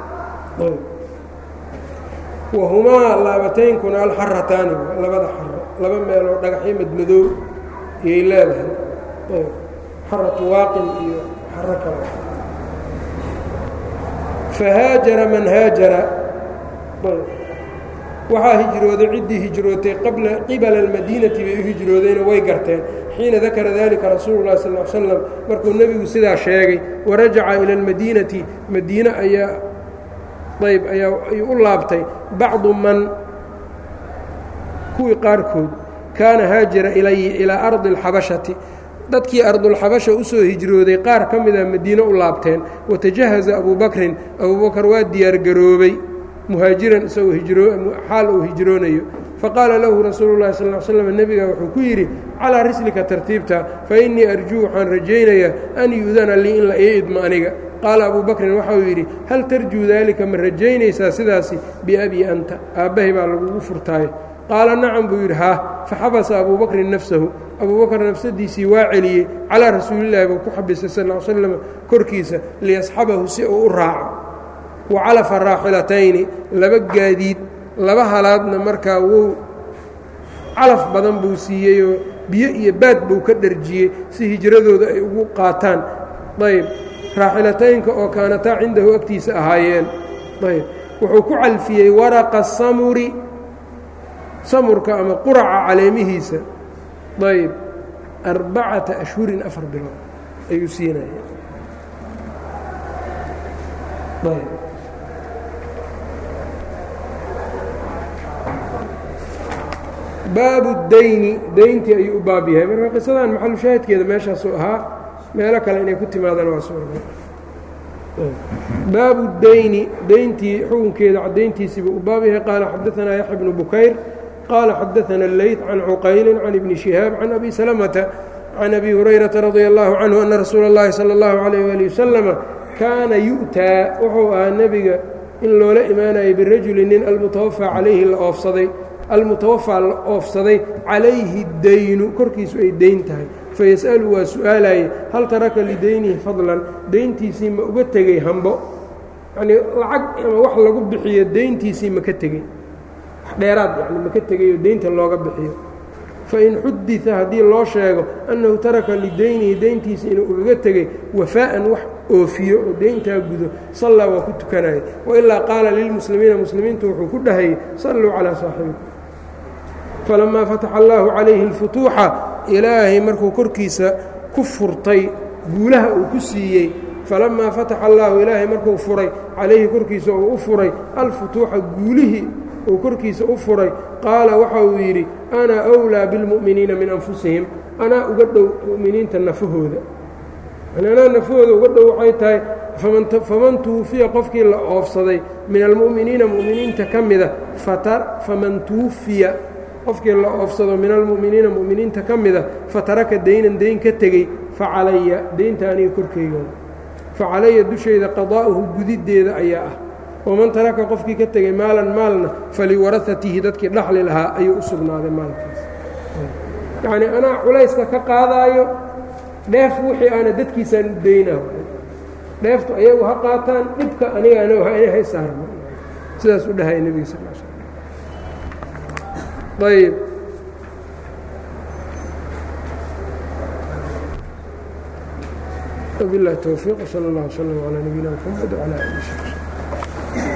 wahumaa laabataynkuna alxarataani labada xaro laba meeloo dhagaxyo madmadoow iyay leedahay xaratu waaqin iyo xaro kale fahaajara man haajara waxaa hijrooday ciddii hijrootay qabla qibala almadiinati bay u hijroodayna way garteen xiina dakara dalika rasuulu llahi sal l slam markuu nebigu sidaa sheegay warajaca ila almadiinati madiine ayaa ayb ayaa ayuu u laabtay bacdu man kuwii qaarkood kaana haajara ilayi ilaa ardi alxabashati dadkii ardulxabasha u soo hijrooday qaar ka mida madiine u laabteen watajahaza abuu bakrin abuubakar waa diyaargaroobay muhaajiran isagoo xaal uu hijroonayo faqaala lahu rasuulu llahi sal l slam nebiga wuxuu ku yidhi calaa rislika tartiibta fa innii arjuu waxaan rajaynayaa an yu'dana lii in la ii idmo aniga qaala abuu bakrin waxauu yidhi hal tarjuu daalika ma rajaynaysaa sidaasi biabii anta aabbahay baa lagugu furtaayo qaala nacam buu yidhi haa faxabasa abuu bakrin nafsahu abuubakar nafsadiisii waa celiyey calaa rasuulillahi buu ku xabisay sal l slam korkiisa liyasxabahu si uu u raaco wa calafa raaxilatayni laba gaadiid laba halaadna markaa wuu calaf badan buu siiyeyoo biyo iyo baad buu ka dharjiyey si hijradooda ay ugu qaataan ayb raaxilataynka oo kaanataa cindahu agtiisa ahaayeen ayb wuxuu ku calfiyey waraqa samuri samurka ama quraca caleemihiisa ayb arbacata ashhurin afar bilood ayuu siinaya ayb baabu dayni dayntii ayuu u baab yahay marka qisadan maxalu shaahidkeeda meeshaasuu ahaa meelo kale inay ku timaadaan waa suura baabu dayni dayntii xukunkeeda cadayntiisiibuu u baab yahay qaala xadaanaa yaxya bnu bukayr qaala xadaana اleyt can cuqayli can ibni shihaab can abi salamata can abi hurayrata radia allahu canhu ana rasuula اllahi salى اllahu alayh wali wasalama kaana yu'taa wuxuu ahaa nebiga in loola imaanayay birajuli nin almutawafaa calayhi la oofsaday almutawafaa la oofsaday calayhi daynu korkiisu ay dayn tahay fayas'alu waa su'aalaye hal taraka lidaynihi fadlan dayntiisii ma uga tegey hambo yanii lacag ama wax lagu bixiyo dayntiisii ma ka tegey wax dheeraad yani ma ka tegayo daynta looga bixiyo fain xudita haddii loo sheego annahu taraka lidaynihi dayntiisii inuu ugaga tegey wafaa'an wax oofiyo oo dayntaa gudo sallaa waa ku tukanaya wailaa qaala lilmuslimiina muslimiintu wuxuu ku dhahayey salluu calaa saaxibikum falamaa fataxa allaahu calayhi اlfutuuxa ilaahay markuu korkiisa ku furtay guulaha uu ku siiyey falamaa fataxa allaahu ilaahay markuu furay calayhi korkiisa uu u furay alfutuuxa guulihii uu korkiisa u furay qaala waxa uu yidhi ana أwlىa biاlmu'miniina min anfusihim anaa uga dhow mu'miniinta nafahooda anaa nafahooda uga dhow waxay tahay faman tuwufiya qofkii la oofsaday min almu'miniina mu'miniinta ka mida faman tuwufiya qofkii la oofsado min almu'miniina mu'miniinta ka mida fataraka daynan dayn ka tegey facalaya daynta aniga korkeyga facalaya dushayda qadaa'uhu gudiddeeda ayaa ah waman taraka qofkii ka tegey maalan maalna faliwarahatihi dadkii dhaxli lahaa ayuu u sugnaaday maalkaas yacnii anaa culayska ka qaadaayo dheef wixii aana dadkiisaan u daynaa dheeftu ayagu ha qaataan dhibka aniga ana hay saarno sidaas u dhahaya nebiga sal l slm ayb وبالله التوفيق وصلى الله وسلم على نبينا محمد وعلى آله وصحبه